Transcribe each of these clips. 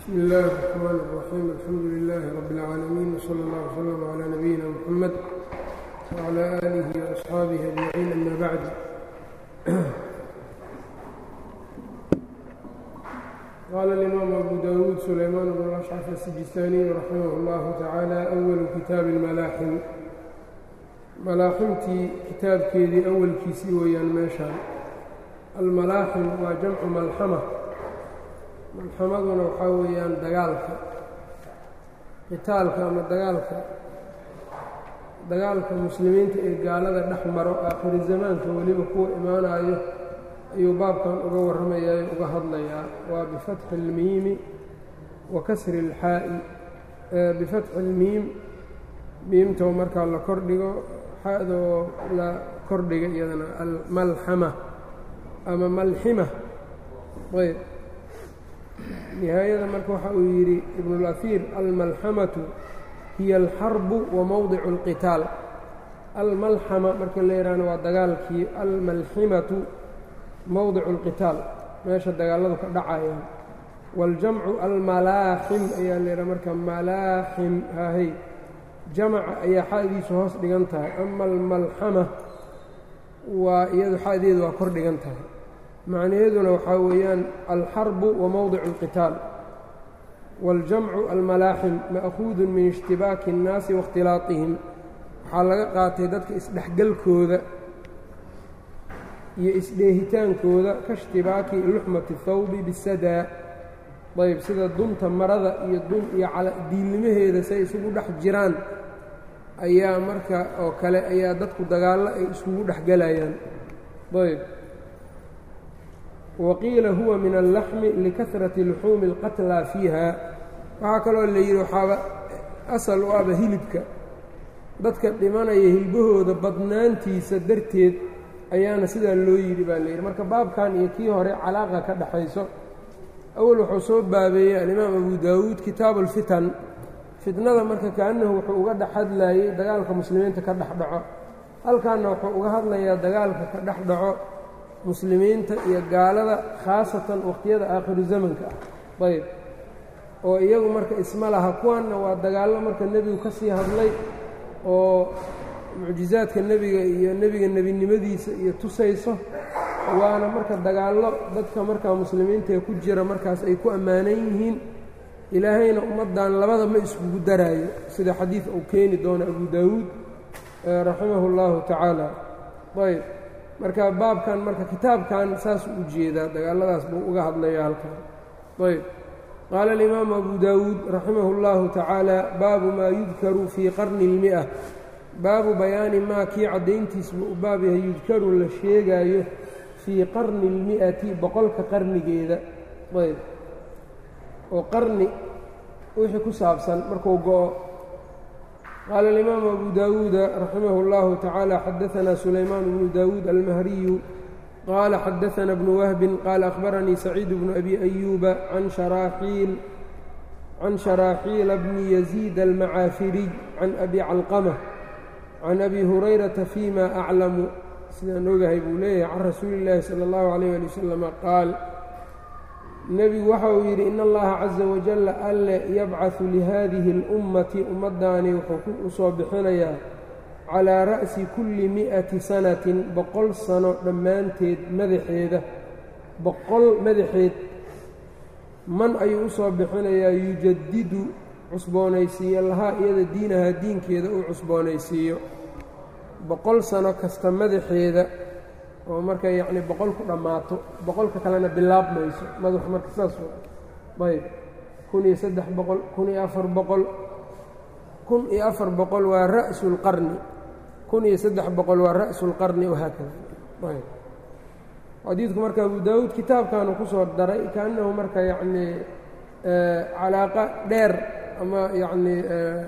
bsmi اllahi الرحmn الرaxيim alxamdu لilaahi rab اlcaalamiin wslى اllah wslm عlى nabiyina mxamed wعlى آlihi وaصxaabihi ajmaciin ama bacd qaala اlimaam abu dawuud sulaymaan bn ashcaf asijistaaniy raximah اllahu tacaala awalu kitaabi اlmalaaxim malaaximtii kitaabkeedii awalkiisii weeyaan meeshaan almalaaxim waa jamcu malxama malxamaduna waxaa weeyaan dagaalka qitaalka ama dagaalka dagaalka muslimiinta ee gaalada dhex maro aakhiri zamaanka weliba kuwa imaanayo ayuu baabkan uga warramayaa ee uga hadlayaa waa bifatxi اlmiimi wa kasri اlxaa'i bifatxi اlmiim miimtoo markaa la kordhigo xadoo la kordhiga iyadana almalxama ama malxima ayb nihaayada marka waxa uu yidhi ibnulaiir almalxamatu hiya alxarbu wa mowdicu اlqitaal almalxama marka la yidhaahno waa dagaalkii almalximatu mowdicu اlqitaal meesha dagaaladu ka dhacayaan waاljamcu almalaaxim ayaa la yidhaha marka malaaxim haahey jamaca ayaa xadiisu hoos dhigan tahay ama almalxama waa iyadu xadeedu waa kor dhigan tahay macnaheeduna waxaa weeyaan alxarbu wa mowdicu اlqitaal waاljamcu almalaaxim ma'kuudun min ishtibaaki اnnaasi waاkhtilaaطihim waxaa laga qaatay dadka isdhexgalkooda iyo isdheehitaankooda ka ishtibaaki luxmati اthawbi bisadaa ayb sida dunta marada iyo dun iyo diilnimaheeda say isugu dhex jiraan ayaa marka oo kale ayaa dadku dagaallo ay iskugu dhex gelayaan ayb waqiila huwa min allaxmi likahrati luxuumi اlqatlaa fiiha waxaa kaloo la yidhi waxaaba asal u aba hilibka dadka dhimanaya hilbahooda badnaantiisa darteed ayaana sidaa loo yidhi baa la yidhi marka baabkan iyo kii hore calaaqa ka dhaxayso awal wuxuu soo baabeeyey alimaam abu daawuud kitaabu اlfitan fitnada marka kaanahu wuxuu uga dhex hadlayey dagaalka muslimiinta ka dhex dhaco halkaanna wuxuu uga hadlayaa dagaalka ka dhex dhaco muslimiinta iyo gaalada khaasatan wakhtiyada aakhiru zamanka ah ayb oo iyagu marka isma laha kuwanna waa dagaallo marka nebigu ka sii hadlay oo mucjizaadka nebiga iyo nebiga nebinimadiisa iyo tusayso waana marka dagaallo dadka markaa muslimiinta ee ku jira markaas ay ku ammaanan yihiin ilaahayna ummaddan labada ma iskugu daraayo sida xadiid uu keeni doono abu daawuud raximahu اllahu tacaala ayb marka baabkan marka kitaabkan saasuu u jeedaa dagaalladaas buu uga hadlaya halkan ayb qaala alimaamu abu daawuud raximah اllahu tacaala baabu maa yudkaru fii qarni اlmi'a baabu bayaani maa kii caddayntiis buu u baab yahay yudkaru la sheegaayo fii qarni اlmi'ati boqolka qarnigeeda ayb oo qarni wixii ku saabsan markuu go'o qaala alimaamu abu daawuuda raximah اllahu tacaala xadaanaa sulaymaan bnu daawuud almahriyu qaala xadaana bnu wahbin qaala akhbaranii saciid bnu abi ayuuba can sharaaxiil can sharaaxiila bni yaziid almacaafiriy can abi calqama can abi hurayrata fima aclamu sidaan ogahay buu leeyahay can rasuuli اllaahi salى اllahu alayh ali wasalama qaal nebigu waxa uu yidhi in allaha caza wajalla alle yabcaثu lihadihi اlummati ummaddaani wuxuu u soo bixinayaa calaa ra'si kulli mi'ati sanatin boqol sano dhammaanteed madaxeeda boqol madaxeed man ayuu u soo bixinayaa yujadidu cusboonaysiiyo lahaa iyada diinaha diinkeeda uu cusboonaysiiyo boqol sano kasta madaxeeda oo marka yacni boqol ku dhammaato boqolka kalena bilaabmayso madaxu marka saas ayb kun iyo saddex boqol kun iyo afar boqol kun iyo afar boqol waa ra'su اlqarni kun iyo saddex boqol waa ra'su اlqarni wahaakada ayb xadiidku marka abu daawuud kitaabkaanu ku soo daray kaannahu marka yacnii calaaqa dheer ama yacnii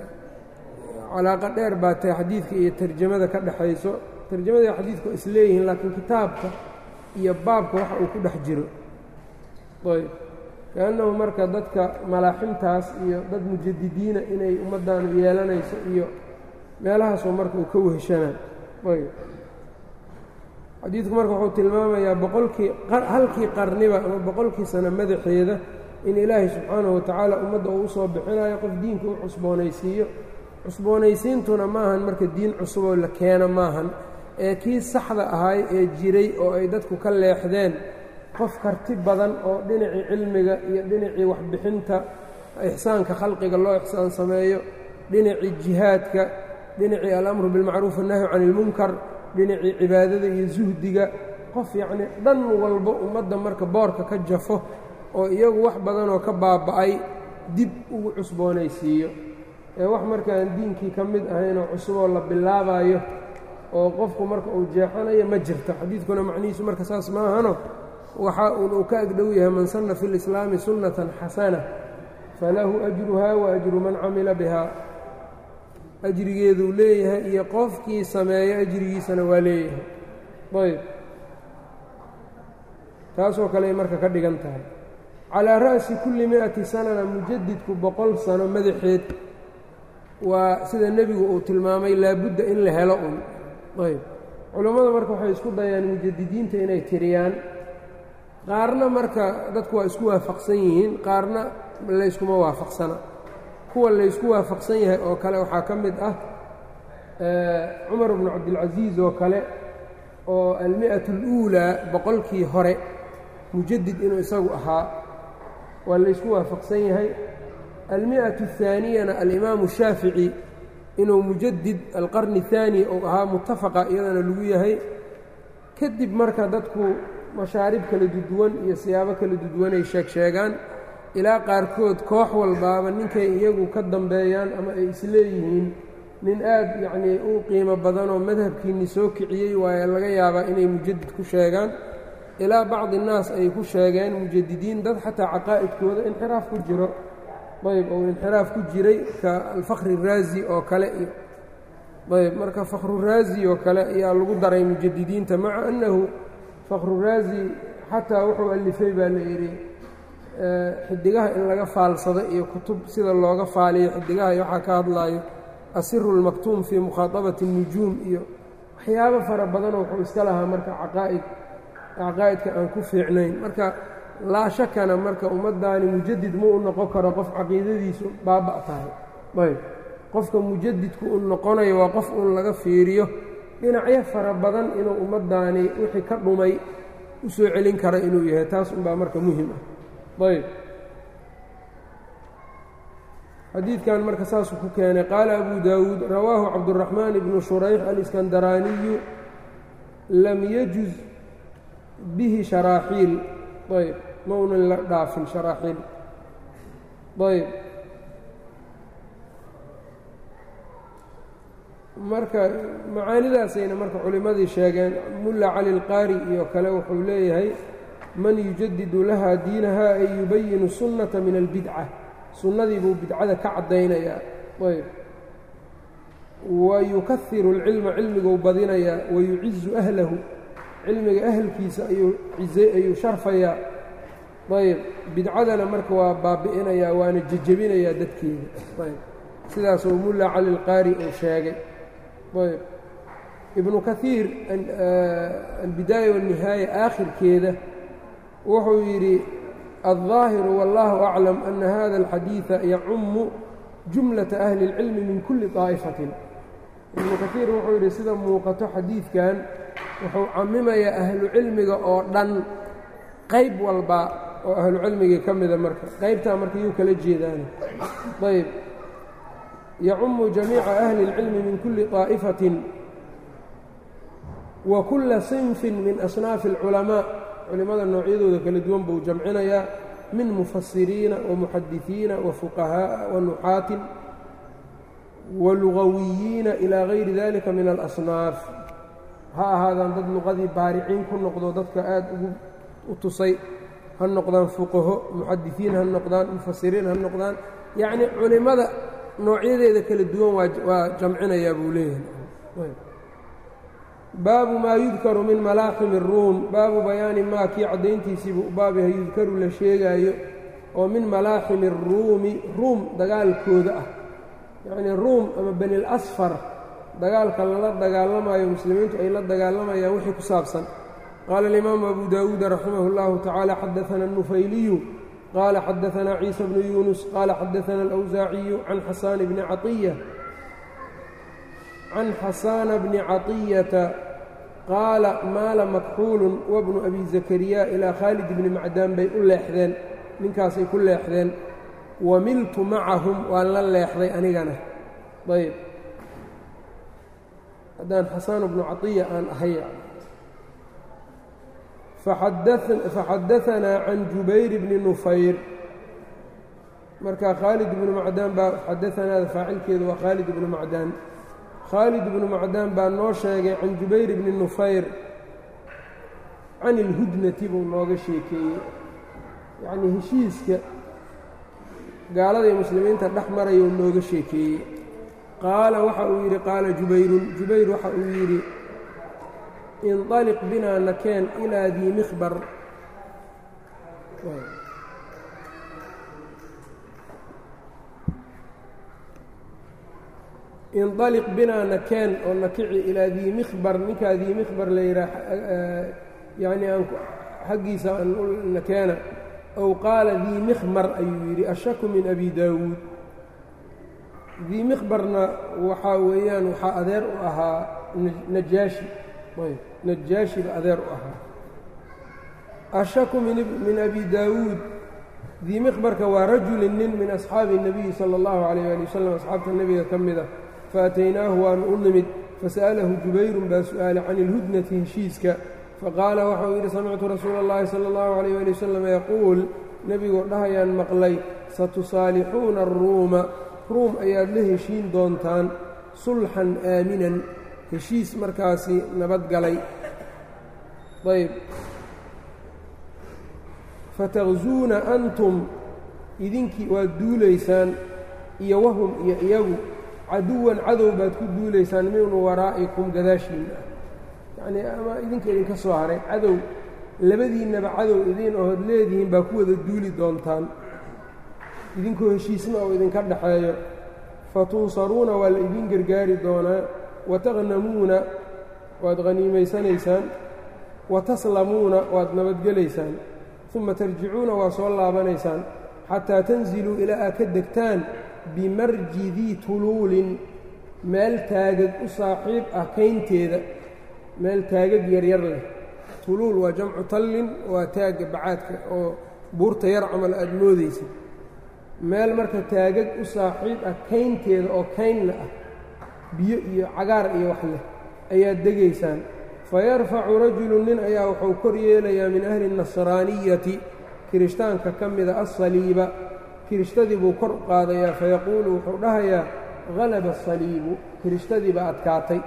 calaaqa dheer baa tahay xadiidka iyo tarjamada ka dhexayso tarjamada xadiidku is leeyihiin laakiin kitaabka iyo baabka waxa uu ku dhex jiro ayb kaannahu marka dadka malaaximtaas iyo dad mujadidiina inay ummaddaanu yeelanayso iyo meelahaasoo marka uu ka weheshanaa ayb xadiidku marka wuxuu tilmaamayaa boqolkii halkii qarniba ama boqolkii sano madaxeeda in ilaahay subxaanahu watacaala ummadda uu usoo bixinayo qof diinka u cusboonaysiiyo cusboonaysiintuna maahan marka diin cusuboo la keeno maahan ee kii saxda ahay ee jiray oo ay dadku ka leexdeen qof karti badan oo dhinacii cilmiga iyo dhinacii waxbixinta ixsaanka khalqiga loo ixsaan sameeyo dhinacii jihaadka dhinacii alamru bilmacruuf annahyu cani ilmunkar dhinacii cibaadada iyo suhdiga qof yacnii dhan walba ummadda marka boorka ka jafo oo iyagu wax badanoo ka baaba'ay dib ugu cusboonaysiiyo ee wax markaan diinkii ka mid ahaynoo cusuboo la bilaabayo oo qofku marka uu jeexanayo ma jirto xadiidkuna macnihiisu marka saas maahano waxa uun uu ka agdhow yahay man sanna fi lislaami sunnatan xasana falahu ajruhaa wa ajru man camila bihaa ajrigeeduu leeyahay iyo qofkii sameeyo ajrigiisana waa leeyahay ayb taasoo kale ay marka ka dhigan tahay calaa ra'si kulli mi'ati sanana mujadidku boqol sano madaxeed waa sida nebigu uu tilmaamay laabudda in la helo un ayb culammada marka waxay isku dayaan mujadidiinta inay tiriyaan qaarna marka dadku waa isku waafaqsan yihiin qaarna layskuma waafaqsana kuwa laysku waafaqsan yahay oo kale waxaa ka mid ah cumar bnu cabdilcasiis oo kale oo almi'atu اluulaa boqolkii hore mujadid inuu isagu ahaa waa laysku waafaqsan yahay almi'atu الثaaniyana alimaamu shaafici inuu mujadid alqarni الثaani uu ahaa mutafaqa iyadana lagu yahay kadib marka dadku mashaarib kala duduwan iyo siyaabo kala duduwanay sheeg sheegaan ilaa qaarkood koox walbaaba ninkay iyagu ka dambeeyaan ama ay isleeyihiin nin aad yacnii u qiimo badanoo madhabkiinni soo kiciyey waaye laga yaabaa inay mujadid ku sheegaan ilaa bacdi innaas ay ku sheegeen mujadidiin dad xataa caqaa'idkooda inxiraaf ku jiro ayb ou inxiraaf ku jiray ka alfakhri raazi oo kale iyo ayb marka fakhruraazi oo kale ayaa lagu daray mujadidiinta maca annahu fakhruraazi xataa wuxuu alifay baa la yidhi xidigaha in laga faalsado iyo kutub sida looga faaliyo xidigaha iyo waxaa ka hadlaayo asiru اlmaktuum fii mukhaaطabati الnujuum iyo waxyaabo fara badanoo wuxuu iska lahaa marka caqaa'id caqaa'idka aan ku fiicnayn marka laa shakana marka ummaddaani mujadid ma u noqon karo qof caqiidadiisu baaba' tahay ayb qofka mujadidku u noqonayo waa qof uun laga fiiriyo dhinacyo fara badan inuu ummaddaani wixii ka dhumay u soo celin kara inuu yahay taas unbaa marka muhim ah ayb xadiidkan marka saasuu ku keenay qaala abu daawuud rawaahu cabduraxmaan ibnu shurayx aliskandaraaniyu lam yajuz bihi sharaaxiil ayb ma unan la dhaafin sharaaxiil ayb marka macaanidaasayna marka culimmadii sheegeen mulla cali اlqaari iyo kale wuxuu leeyahay man yujadidu laha diinaha ay yubayinu sunnata min albidca sunnadii buu bidcada ka caddaynayaa ayb wa yukahiru اlcilma cilmiguu badinayaa wayucizu ahlahu cilmiga ahalkiisa ayuu ayuu sharfayaa ayb bidcadana marka waa baabi'inayaa waana jejebinayaa dadkeeda ayb sidaasuu mulla cali اlqaari uu sheegay ayb ibnu kahiir albidaaya waالnihaaya aakhirkeeda wuxuu yidhi الظaahiru wاllahu aclam ana hada اlxadiiثa yacumu jumlaةa ahli اlcilmi min kuli طaa'ifatin ibnu kahiir wuxuu yidhi sida muuqato xadiidkan wuxuu camimayaa ahlu cilmiga oo dhan qayb walba oo ahlu cilmigii ka mida marka qaybtaa marka yuu kala jeedaana ayb yacumu jamiica ahli اlcilmi min kuli طaa'ifatin wa kula sinfin min asnaafi اlculamaaء culimmada noocyadooda kala duwan buu jamcinayaa min mufasiriina wamuxadisiina wafuqahaaءa wanuxaatin walugawiyiina ilaa gayri dalika min alasnaaf ha ahaadaan dad luqadii baariciin ku noqdo dadka aad ugu u tusay ha noqdaan fuqaho muxadisiin ha noqdaan mufasiriin ha noqdaan yacnii culimmada noocyadeeda kala duwan waa jamcinayaa buu leeyahay baabu maa yudkaru min malaaximi اruum baabu bayaani maa kii caddayntiisiibuu u baabyahay yudkaru la sheegaayo oo min malaaximi اruumi ruum dagaalkooda ah yacnii ruum ama bani اlasfar dagaalka lala dagaalamayo muslimiintu ay la dagaalamayaan wixii ku saabsan qaala alimaamu abu daawuuda raximah اllahu tacaala xadaana الnufayliyu qaala xadaanaa ciisa bnu yuunus qaala xadaana alawsaaciyu can xasaan bni caiya can xasaana bni caطiyata qaala maala makxuulun wabnu abi zakariya ilaa khaalid bni macdaan bay u leexdeen ninkaasay ku leexdeen wa miltu macahum waan la leexday anigana ayb haddaan xasaan bnu caiya aan ahay faxadaanaa can jubayr bni nufayr marka khaalid ibnu macdaan baa xadaanaada faacilkeedu waa khaalid ibnu macdaan khaalid ibnu macdaan baa noo sheegay can jubayr bni nufayr can ilhudnati buu nooga sheekeeyey yacnii heshiiska gaalada muslimiinta dhex marayuu nooga sheekeeyey qaala waxa uu yidhi qaala jubayrun jubayr waxa uu yidhi inطaliq binaa nakeen ilaa dii mikhbar inطaliq binaa nakeen oo nakici ilaa dii mikhbar ninkaa dii mikhbar la yidhaah yacnii aan xaggiisa aan nakeena ow qaala dii mikhmar ayuu yidhi ashaku min abi daawuud dii mikhbarna waxaa weeyaan waxaa adeer u ahaa najaashi najaashiba adeer u ahaa ashaku min abi daawuud dii mikhbarka waa rajulin nin min asxaabi الnabiyi salى اllahu عalayh ali wasalam asxaabta nebiga ka mida faataynaahu waanu u nimid fasa'alahu jubayrun baa su'aalay can ilhudnati heshiiska faqaala waxauu yidhi samictu rasuula اllahi salى اllahu عalayh ali wasalam yaquul nebigoo dhahayaan maqlay satusaalixuuna aruuma ruum ayaad la heshiin doontaan sulxan aaminan heshiis markaasi nabadgalay ayb fataqzuuna antum idinkii waad duulaysaan iyo wahum iyo iyagu caduwan cadow baad ku duulaysaan min waraa'ikum gadaashiinna yacnii ama idinka idinka soo haray cadow labadiinnaba cadow idiin ood leedihiin baa ku wada duuli doontaan idinkoo heshiisna oo idinka dhaxeeyo fatunsaruuna waa la idiin gargaari doonaa wataqnamuuna waad haniimaysanaysaan wataslamuuna waad nabadgelaysaan uma tarjicuuna waa soo laabanaysaan xataa tanziluu ilaa aad ka degtaan bimarji dii tuluulin meel taagag u saaxiib ah kaynteeda meel taagag yaryar leh tuluul waa jamcu tallin waa taagga bacaadka oo buurta yar camal aad moodaysid meel marka taagag u saaxiib ah kaynteeda oo kaynna ah biyo iyo cagaar iyo wax leh ayaad degaysaan fayarfacu rajulu nin ayaa wuxuu kor yeelayaa min ahli الnasraaniyati kirishtaanka ka mida asaliiba kirishtadii buu kor u qaadayaa fayaquulu wuxuu dhahayaa halaba asaliibu kirishtadii baa adkaatay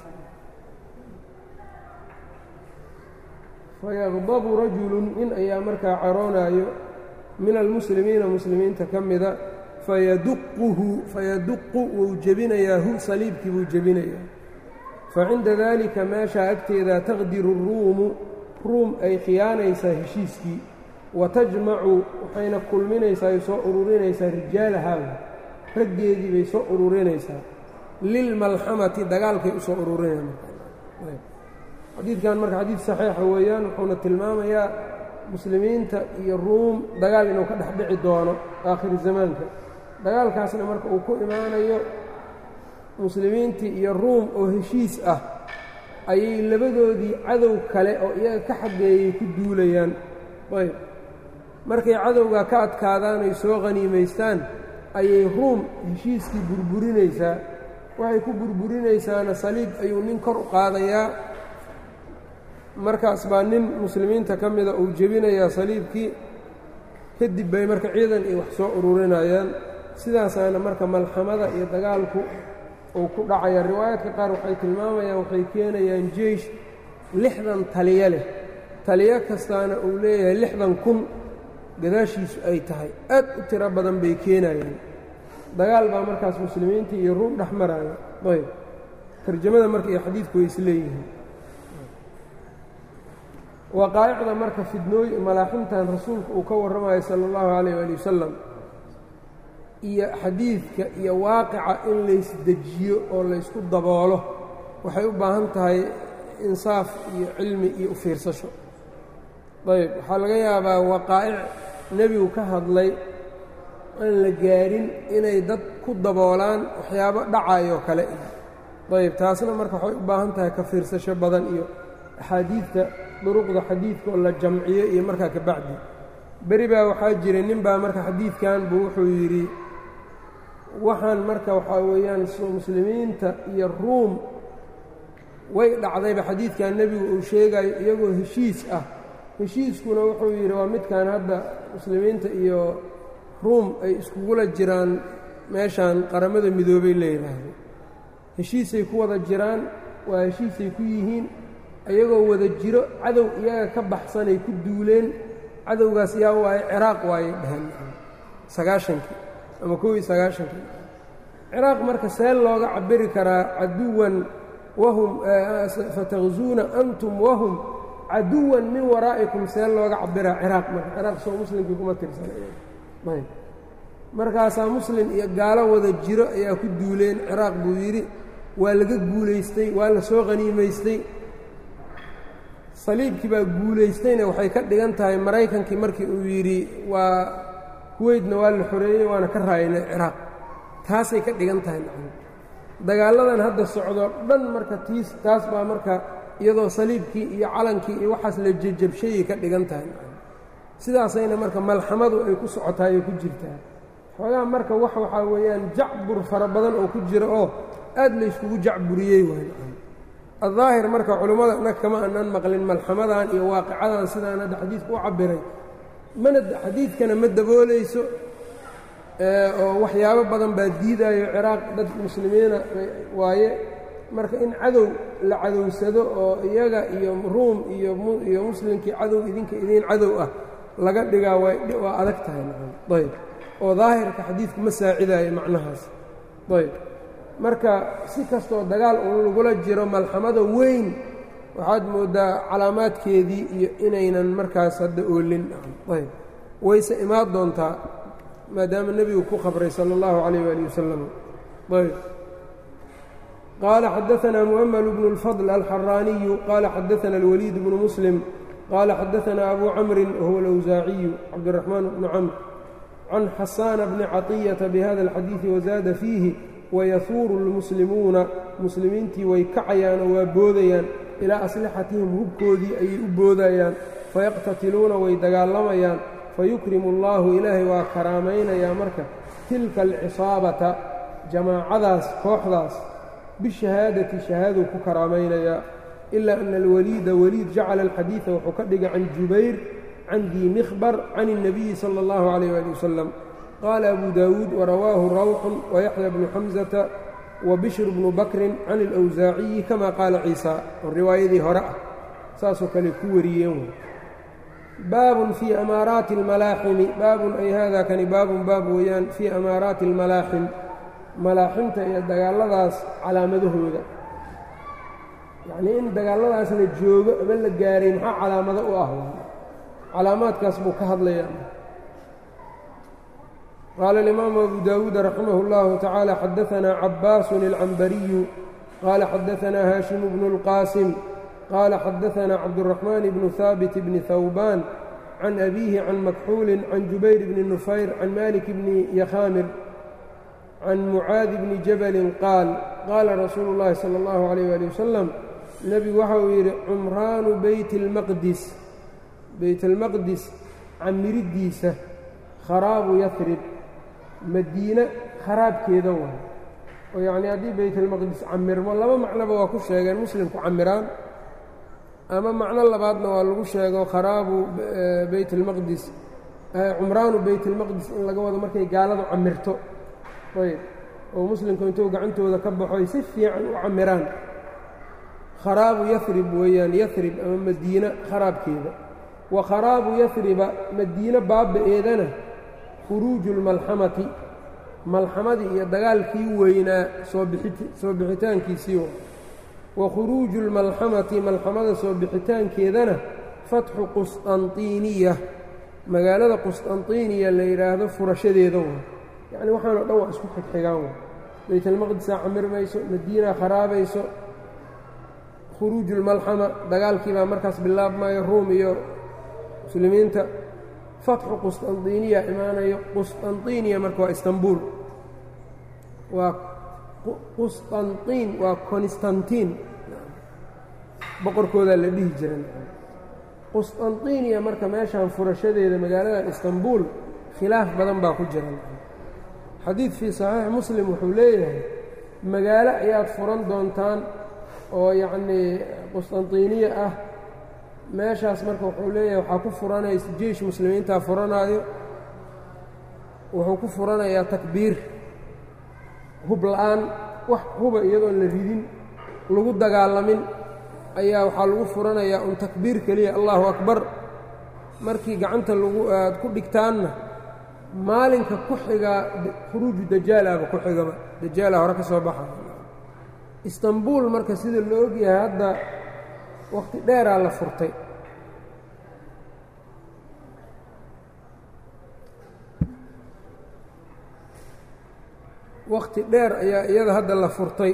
fayaqdabu rajulu nin ayaa markaa caroonaayo min almuslimiina muslimiinta ka mida fayaduquhu fayaduqu wuu jebinayaa hu saliibkii buu jebinayaa facinda daalika meeshaa agteeda taqdiru ruumu ruum ay khiyaanaysaa heshiiskii wa tajmacu waxayna kulminaysaa ay soo ururinaysaa rijaalahaa raggeedii bay soo ururinaysaa lilmalxamati dagaalkay u soo ururinayxadiidkan marka xadiid saxiixa weeyaan wuxuuna tilmaamayaa muslimiinta iyo ruum dagaal inuu ka dhex dhici doono aakhiri zamaanka dagaalkaasna marka uu ku imaanayo muslimiintii iyo ruum oo heshiis ah ayay labadoodii cadow kale oo iyaga ka xageeyay ku duulayaan ayb markay cadowgaa ka adkaadaan ay soo khaniimaystaan ayay ruum heshiiskii burburinaysaa waxay ku burburinaysaana saliib ayuu nin kor u qaadayaa markaas baa nin muslimiinta ka mida uu jebinayaa saliibkii kadib bay marka ciidan ay wax soo ururinayaan sidaasaana marka malxamada iyo dagaalku uu ku dhacaya riwaayaadka qaar waxay tilmaamayaan waxay keenayaan jeish lixdan taliyo leh taliyo kastaana uu leeyahay lixdan kun gadaashiisu ay tahay aad u tiro badan bay keenayaan dagaal baa markaas muslimiintii iyo ruum dhex maraya ayb tarjamada marka iyo xadiidku way isleeyihiin waqaa'icda marka fidnooy malaaximtan rasuulku uu ka warramayo sala allahu calayh waali wasalam iyo xadiidka iyo waaqica in laysdejiyo oo laysku daboolo waxay u baahan tahay insaaf iyo cilmi iyo u fiirsasho ayb waxaa laga yaabaa waqaa'ic nebigu ka hadlay aan la gaarin inay dad ku daboolaan waxyaabo dhacayoo kale ayb taasna marka waxay u baahan tahay ka fiirsasho badan iyo axaadiidta duruqda xadiidka oo la jamciyo iyo markaa ka bacdi beri baa waxaa jiray nin baa marka xadiidkan buu wuxuu yidhi waxaan marka waxaa weeyaan muslimiinta iyo ruum way dhacdayba xadiidkan nebigu uu sheegayo iyagoo heshiis ah heshiiskuna wuxuu yidhi waa midkan hadda muslimiinta iyo ruum ay iskugula jiraan meeshan qaramada midoobay la yidhaahdo heshiisay ku wada jiraan waa heshiisay ku yihiin iyagoo wada jiro cadow iyaga ka baxsanay ku duuleen cadowgaas yaa waaye ciraaq waayay dheheen sagaashankii ama kow iyo sagaashankii ciraaq marka see looga cabiri karaa caduwan wahum fataqzuuna antum wahum caduwan min waraa'ikum see looga cabiraa ciraaq marka ciraaq soo muslimkii kuma tirsanayb markaasaa muslim iyo gaalo wada jiro ayaa ku duuleen ciraaq buu yidhi waa laga guulaystay waa la soo qhaniimaystay saliibkii baa guulaystayna waxay ka dhigan tahay maraykankii markii uu yidhi waa kuweydna waa la xoreeyey waana ka raayinay ciraaq taasay ka dhigan tahay dagaalladan hadda socdo dhan marka tiis taas baa marka iyadoo saliibkii iyo calankii iyo waxaas la jejabshayay ka dhigan tahay sidaasayna marka malxamadu ay ku socotaay oo ku jirtaa xoogaa marka wax waxaa weeyaan jacbur fara badan oo ku jira oo aad layskugu jacburiyey waay addaahir marka culummada nag kama aanan maqlin malxamadan iyo waaqicadan sidaan hadda xadiidku u cabbiray mana xadiidkana ma daboolayso oo waxyaabo badan baa diidaayo ciraaq dad muslimiina waaye marka in cadow la cadowsado oo iyaga iyo ruum iyoiyo muslimkii cadow idinka idiin cadow ah laga dhigaa waa adag tahay ayb oo daahirka xadiidku ma saacidaayo macnahaas ayb marka si kastoo dagaal uu lagula jiro malxamada weyn waxaad mooddaa calaamaadkeedii iyo inaynan markaas hadda oolin ayb wayse imaan doontaa maadaama nebigu ku qabray salى اllahu عalيyه wali wasalam ayb qaala xadaثna muؤmل bn الfضل alxaraaniyu qaala xadaثna اlwliid bnu muslim qaala xadaثna abu camri wahuwa اlأwsaaciyu cabdالرaحmaan bnu camr can xasaana bni caطiyaةa bhada اlxadiiثi wazaada fiihi wayahuuru اlmuslimuuna muslimiintii way kacayaan oo waa boodayaan ilaa aslixatihim hubkoodii ayay u boodayaan fayaqtatiluuna way dagaalamayaan fayukrimu اllahu ilaahay waa karaamaynayaa marka tilka alcisaabata jamaacadaas kooxdaas bishahaadati shahaaduu ku karaamaynayaa ilaa ana alwaliida waliid jacala alxadiida wuxuu ka dhigay can jubayr can dii mikhbar can الnabiyi salى اllahu عalayh ali wasalam qaala abu daawuud warawaahu rawxun wayaxya bnu xamsata wabishr bnu bakrin can اlأwsaaciyi kama qaala ciisa oo riwaayadii hore ah saasoo kale ku wariyeen baabun fii amaaraati اlmalaaximi baabun ay hada kani baabun baab weeyaan fii amaaraati اlmalaaxim malaaximta iyo dagaalladaas calaamadahooda yacnii in dagaalladaas la joogo ama la gaaray maxaa calaamado u ah calaamaadkaas buu ka hadlayaa qaala alimaamu abu daawuud raximah اllahu tacaala xadaanaa cabaasun اlcambariyu qaala xadaanaa haashimu bnu اlqaasim qaala xadaanaa cabduraxmaan bnu haabit bni hawbaan can abiihi can makxuulin can jubayr bni nufayr can malik bni yakhaamir can mucaadi bni jabalin qaal qaala rasuulu اllahi salى اllahu عalayh ali wasalam nebigu waxa uu yidhi cumraanu beyt اlmaqdis beyt اlmaqdis camiriddiisa kharaabu yafrib madiine kharaabkeeda waay oo yacnii haddii beytalmaqdis camirmo laba macnoba waa ku sheegeen muslimku camiraan ama macno labaadna waa lagu sheego kharaabu beyt اlmaqdis cumraanu beyt اlmaqdis in laga wado markay gaaladu camirto ayb oo muslimku intuu gacantooda ka baxoy si fiican u camiraan kharaabu yafrib weeyaan yafrib ama madiine kharaabkeeda wa kharaabu yafriba madiine baaba-eedana khuruuju اlmalxamati malxamadii iyo dagaalkii weynaa soobisoo bixitaankiisii wa khuruuju اlmalxamati malxamada soo bixitaankeedana fatxu qusطanطiniya magaalada qusطanطiniya la yidhaahdo furashadeeda wa yacni waxaanoo dhan waa isku xigxigaan wa baytalmaqdisaa camirmayso madiinaa kharaabayso khuruuju اlmalxama dagaalkii baa markaas bilaabmaya ruum iyo muslimiinta fatxu qusطanطiniya imaanayo qusطanطiniya marka waa istanbul waa qusطanطin waa constantin boqorkoodaa la dhihi jiray qusطanطiniya marka meeshaan furashadeeda magaaladan istanbul khilaaf badan baa ku jira xadiid fii صaxiix muslim wuxuu leeyahay magaalo ayaad furan doontaan oo yacnii qusطanطiniya ah meeshaas marka wuxuu leeyahay waxaa ku furanaysa jeish muslimiintaa furanaayo wuxuu ku furanayaa takbiir hub la'aan wax huba iyadoon la ridin lagu dagaalamin ayaa waxaa lagu furanayaa un takbiir keliya allahu akbar markii gacanta lagu aad ku dhigtaanna maalinka ku xigaa khuruuju dajaalaaba ku xigaba dajaala hore ka soo baxa istanbul marka sida la ogyahay hadda wakhti dheeraa la furtay wakhti dheer ayaa iyada hadda la furtay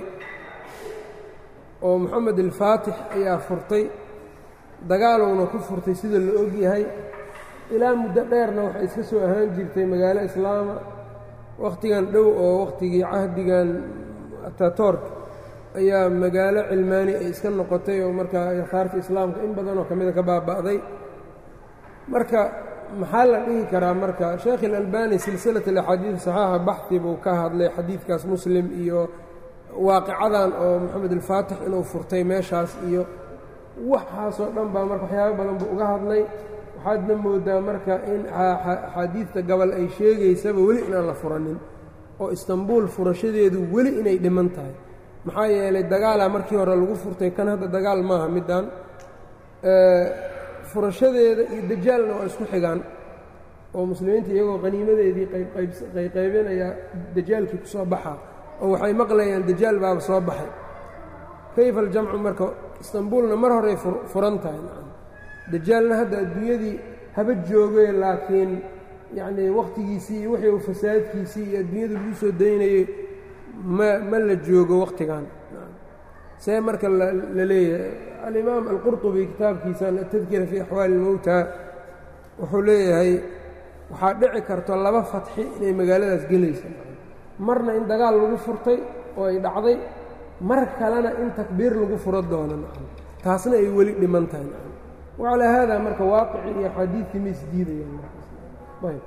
oo moxamed alfaatix ayaa furtay dagaalowna ku furtay sida la og yahay ilaa muddo dheerna waxay iska soo ahaan jirtay magaalo islaama wakhtigan dhow oo wakhtigii cahdigan atatork ayaa magaalo cilmaani ay iska noqotay oo markaa akhaarta islaamka in badanoo ka mida ka baaba'day marka maxaa la dhihi karaa marka sheekh ilalbani silsilat alaxaadiid saxiixa baxdi buu ka hadlay xadiidkaas muslim iyo waaqicadan oo moxamed alfaatix inuu furtay meeshaas iyo waxaasoo dhan baa marka waxyaaba badan buu uga hadlay waxaadna moodaa marka in axaadiidta gobol ay sheegaysaba weli inaan la furanin oo istanbul furashadeedu weli inay dhiman tahay maxaa yeelay dagaalaa markii hore lagu furtay kan hadda dagaal maaha middan furashadeeda iyo dajaalna waa isku xigaan oo muslimiinta iyagoo qaniimadeedii qayqaybinaya dajaalkii ku soo baxaa oo waxay maqlayaan dajaal baaba soo baxay kayfa aljamcu marka istanbulna mar horey furan tahay dajaalna hadda adduunyadii haba joogay laakiin yacnii wakhtigiisii iyo wixii uu fasaadkiisii iyo adduunyada lagu soo daynayey ma ma la joogo wakhtigan see marka la leeyahay alimaam alqurطubi kitaabkiisan atadkira fii axwaali اlmowta wuxuu leeyahay waxaa dhici karto laba fatxi inay magaaladaas gelaysa marna in dagaal lagu furtay oo ay dhacday mar kalena in takbiir lagu furo doono taasna ay weli dhiman tahay wacalaa haada marka waaqici iyo xadiidkii ma isdiidayaan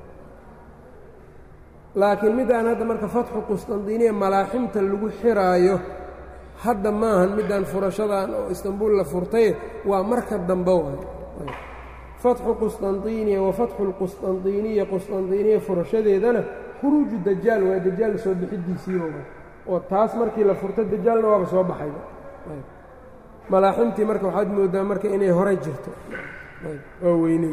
laakiin midaan hadda marka fatxu qusطandiniya malaaximta lagu xiraayo hadda maahan midaan furashadan oo istanbul la furtay waa marka dambe waay fatxu qusطandiniya wa fatxu اlqusطandiniya qusطandiniya furashadeedana khuruuju dajaal waa dajaal soo bixidiisii oo taas markii la furto dajaalna waaba soo baxay malaaximtii marka waxaad moodaa marka inay hore jirto waa weyneyd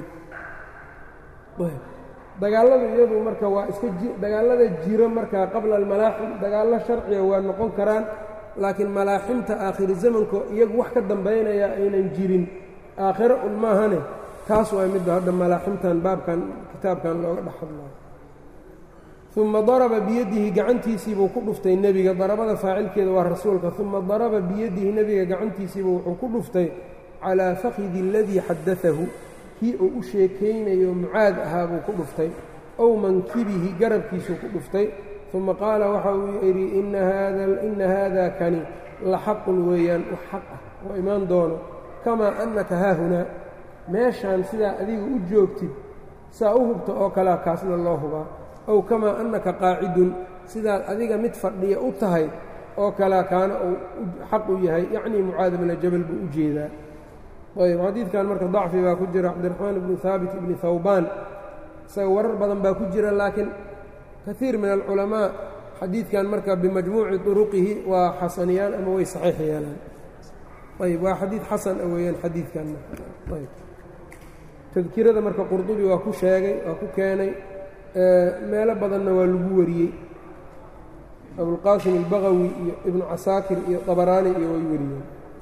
dagaallada iyadu marka waa iska dagaallada jiro marka qabla almalaaxim dagaallo sharciga waa noqon karaan laakiin malaaximta aakhiri zamanko iyagu wax ka dambaynaya aynan jirin aakhiro un maahane taas waa midda hadda malaaximtan baabkan kitaabkan looga dhex hadlayo uma daraba biyadihi gacantiisiibuu ku dhuftay nebiga darabada faacilkeeda waa rasuulka uma daraba biyadihi nebiga gacantiisiibu wuxuu ku dhuftay calaa fakhidi aladii xadaahu kii uu u sheekaynayo mucaad ahaa buu ku dhuftay ow mankibihi garabkiisuu ku dhuftay uma qaala waxa uu yidhi ina haada kani la xaqun weeyaan wax xaq ah oo imaan doono kamaa annaka haahunaa meeshaan sidaa adiga u joogtid saa u hubta oo kalea kaasna loo hubaa ow kamaa annaka qaacidun sidaad adiga mid fadhiya u tahay oo kalea kaana uu xaq u yahay yacnii mucaad bna jabal buu u jeedaa ayb xadiidkan marka dacfi baa ku jira cabdiraxmaan ibni haabit ibni hawbaan isaga warar badan baa ku jira laakiin kaiir min alculamaa xadiidkan marka bimajmuuci turuqihi waa xasaniyaan ama way saxiix yeelaan ayb waa xadiid xasan a weeyaan xadiidkan ayb tadkirada marka qurdubi waa ku sheegay waa ku keenay meelo badanna waa lagu wariyey abulqaasim albagawi iyo ibnu casaakir iyo dabaraani iyo way wariyeen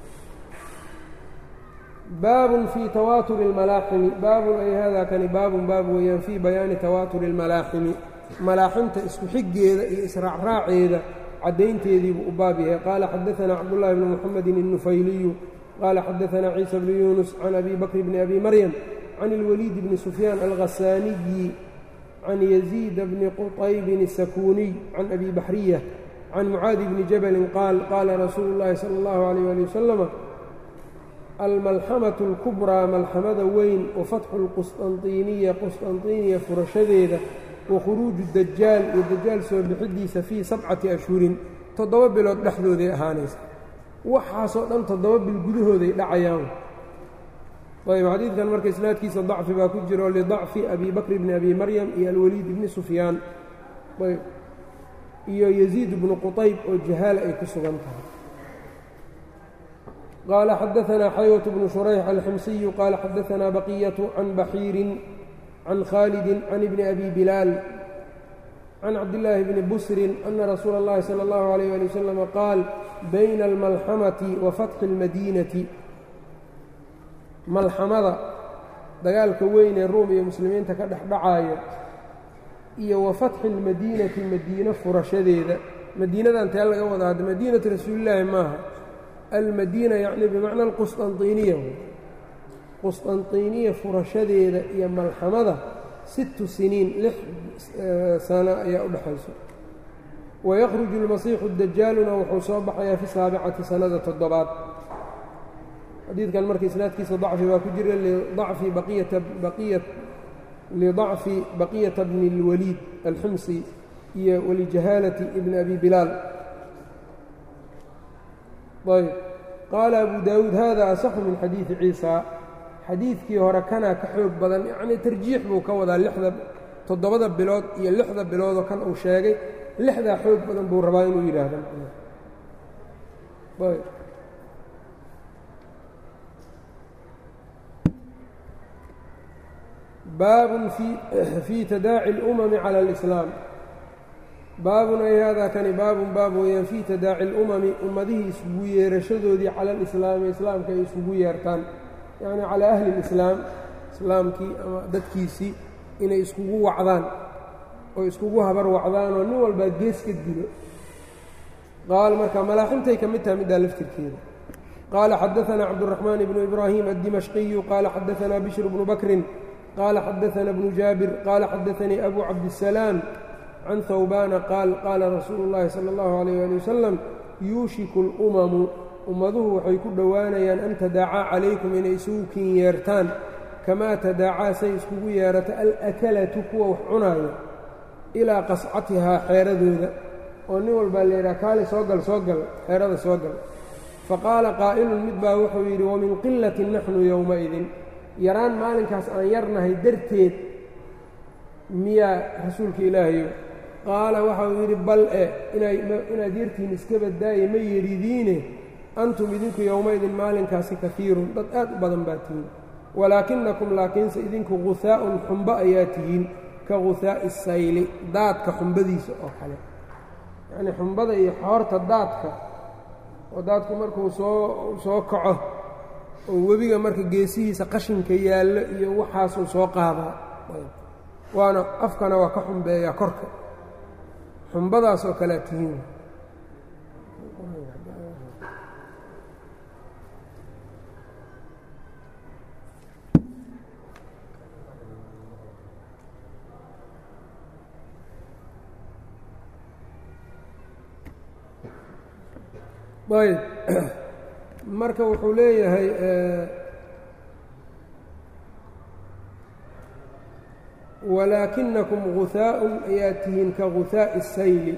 baabun fii tawaaturi اlmalaaximi baabun ay hada kani baabun baab weeyaan fii bayaani tawaaturi اlmalaaximi malaaximta isku xiggeeda iyo israacraaceeda caddaynteediibuu u baab yahay qaala xadaanaa cabdullahi bni muxamedin الnufayliyu qaala xadaanaa ciisa bnu yuunus can abi bakr bni abi maryam can اlwaliid bni sufyaan alghasaaniyi can yaziid bni quطaybin الsakuuniy can abi baxriya can mucaadi bni jabalin qaal qaala rasuulu اllahi salى اllahu عalيyh ali wasalama almalxamaة اlkubraa malxamada weyn wafatxu اlqusطanطiniya qusطanطiniya furashadeeda wakhuruuju dajaal iyo dajaal soo bixidiisa fii sabcati ashhurin toddoba bilood dhexdooday ahaanaysa waxaasoo dhan toddoba bil gudahooday dhacayaan ayb xadiidkan marka isnaadkiisa dacfi baa ku jiro lidacfi abi bakr bni abi maryam iyo alwaliid bni sufyaan ayb iyo yaziid bnu quطayb oo jahaala ay ku sugan tahay qaala xadaanaa xaywة bnu shurayx alximsiyu qaala xadaanaa baqiyatu can baxiirin can khaalidin can ibni abi bilaal can cabdillaahi bni busrin ana rasuula اllahi salى اllahu عalيyh ali wasalam qaal bayna almalxamati wa fatxi اlmadiinati malxamada dagaalka weyn ee ruum iyo muslimiinta ka dhex dhacaayo iyo wa fatxi اlmadiinati madiino furashadeeda madiinadan tee laga wadaa hadda madiinatu rasuulillaahi maaha almadiina yacni bimacna alqusطanطiniya qusطanطiniya furashadeeda iyo malxamada sittu siniin lix sano ayaa u dhexayso wayakhruju اlmasiixu dajaaluna wuxuu soo baxayaa fi saabicati sanada toddobaad xadiidkan marka isnaadkiisa dacfi baa ku jira lidacfi lidacfi baqiyata bni اlwaliid alximsi iyo walijahaalati ibni abi bilaal ayb qaala abu daawuud hada asaxu min xadiidi ciisa xadiidkii hore kanaa ka xoog badan yacnii tarjiix buu ka wadaa lixda toddobada bilood iyo lixda biloodoo kan uu sheegay lixdaa xoog badan buu rabaa inuu yidhaahdo ayb baabun fii tadaaci اlumami cala alislaam baabun ay haadaa kani baabun baab weeyaan fii tadaaci اlumami ummadihii isugu yeerashadoodii cala alislaami islaamka ay isugu yeertaan yacni calaa ahli اlislaam islaamkii ama dadkiisii inay iskugu wacdaan oo iskugu habar wacdaan oo nin walbaa gees ka dilo qaal marka malaaximtay ka mid taha middaa laftirkeeda qaala xadaanaa cabduraxmaan ibnu ibraahim addimashqiyu qaala xadaanaa bishr bnu bakrin qaala xadaana bnu jaabir qaala xadaanii abu cabdisalaam can hawbaana qaal qaala rasuulu اllahi salى اllahu alayh ali wasalam yuushiku اlumamu ummaduhu waxay ku dhowaanayaan an tadaacaa calaykum inay isugu kin yeertaan kamaa tadaacaa say iskugu yeerato alakalatu kuwa wax cunaayo ilaa qascatihaa xeeradooda oo nin walbaa layidhaha kaali soo gal soo gal xeerada soo gal faqaala qaa'ilun mid baa wuxuu yidhi wamin qilatin naxnu yowmaidin yaraan maalinkaas aan yarnahay darteed miyaa rasuulka ilaahayo qaala waxauu yidhi bal e inaad yartihiin iska badaaye ma yeridiine antum idinku yowmaidin maalinkaasi kafiirun dad aad u badan baa tihiin walaakinakum laakiinse idinku guhaa'un xumbo ayaa tihiin ka guhaa'i sayli daadka xumbadiisa oo kale yacnii xumbada iyo xoorta daadka oo daadku markuu soo soo kaco oo webiga marka geesihiisa qashinka yaallo iyo waxaasuu soo qaadaa waana afkana waa ka xumbeeyaa korka xumbadaas oo kalea tihiin ayb marka wuxuu leeyahay walaakinakum guhaa'un ayaa tihiin ka guhaa'i الsayli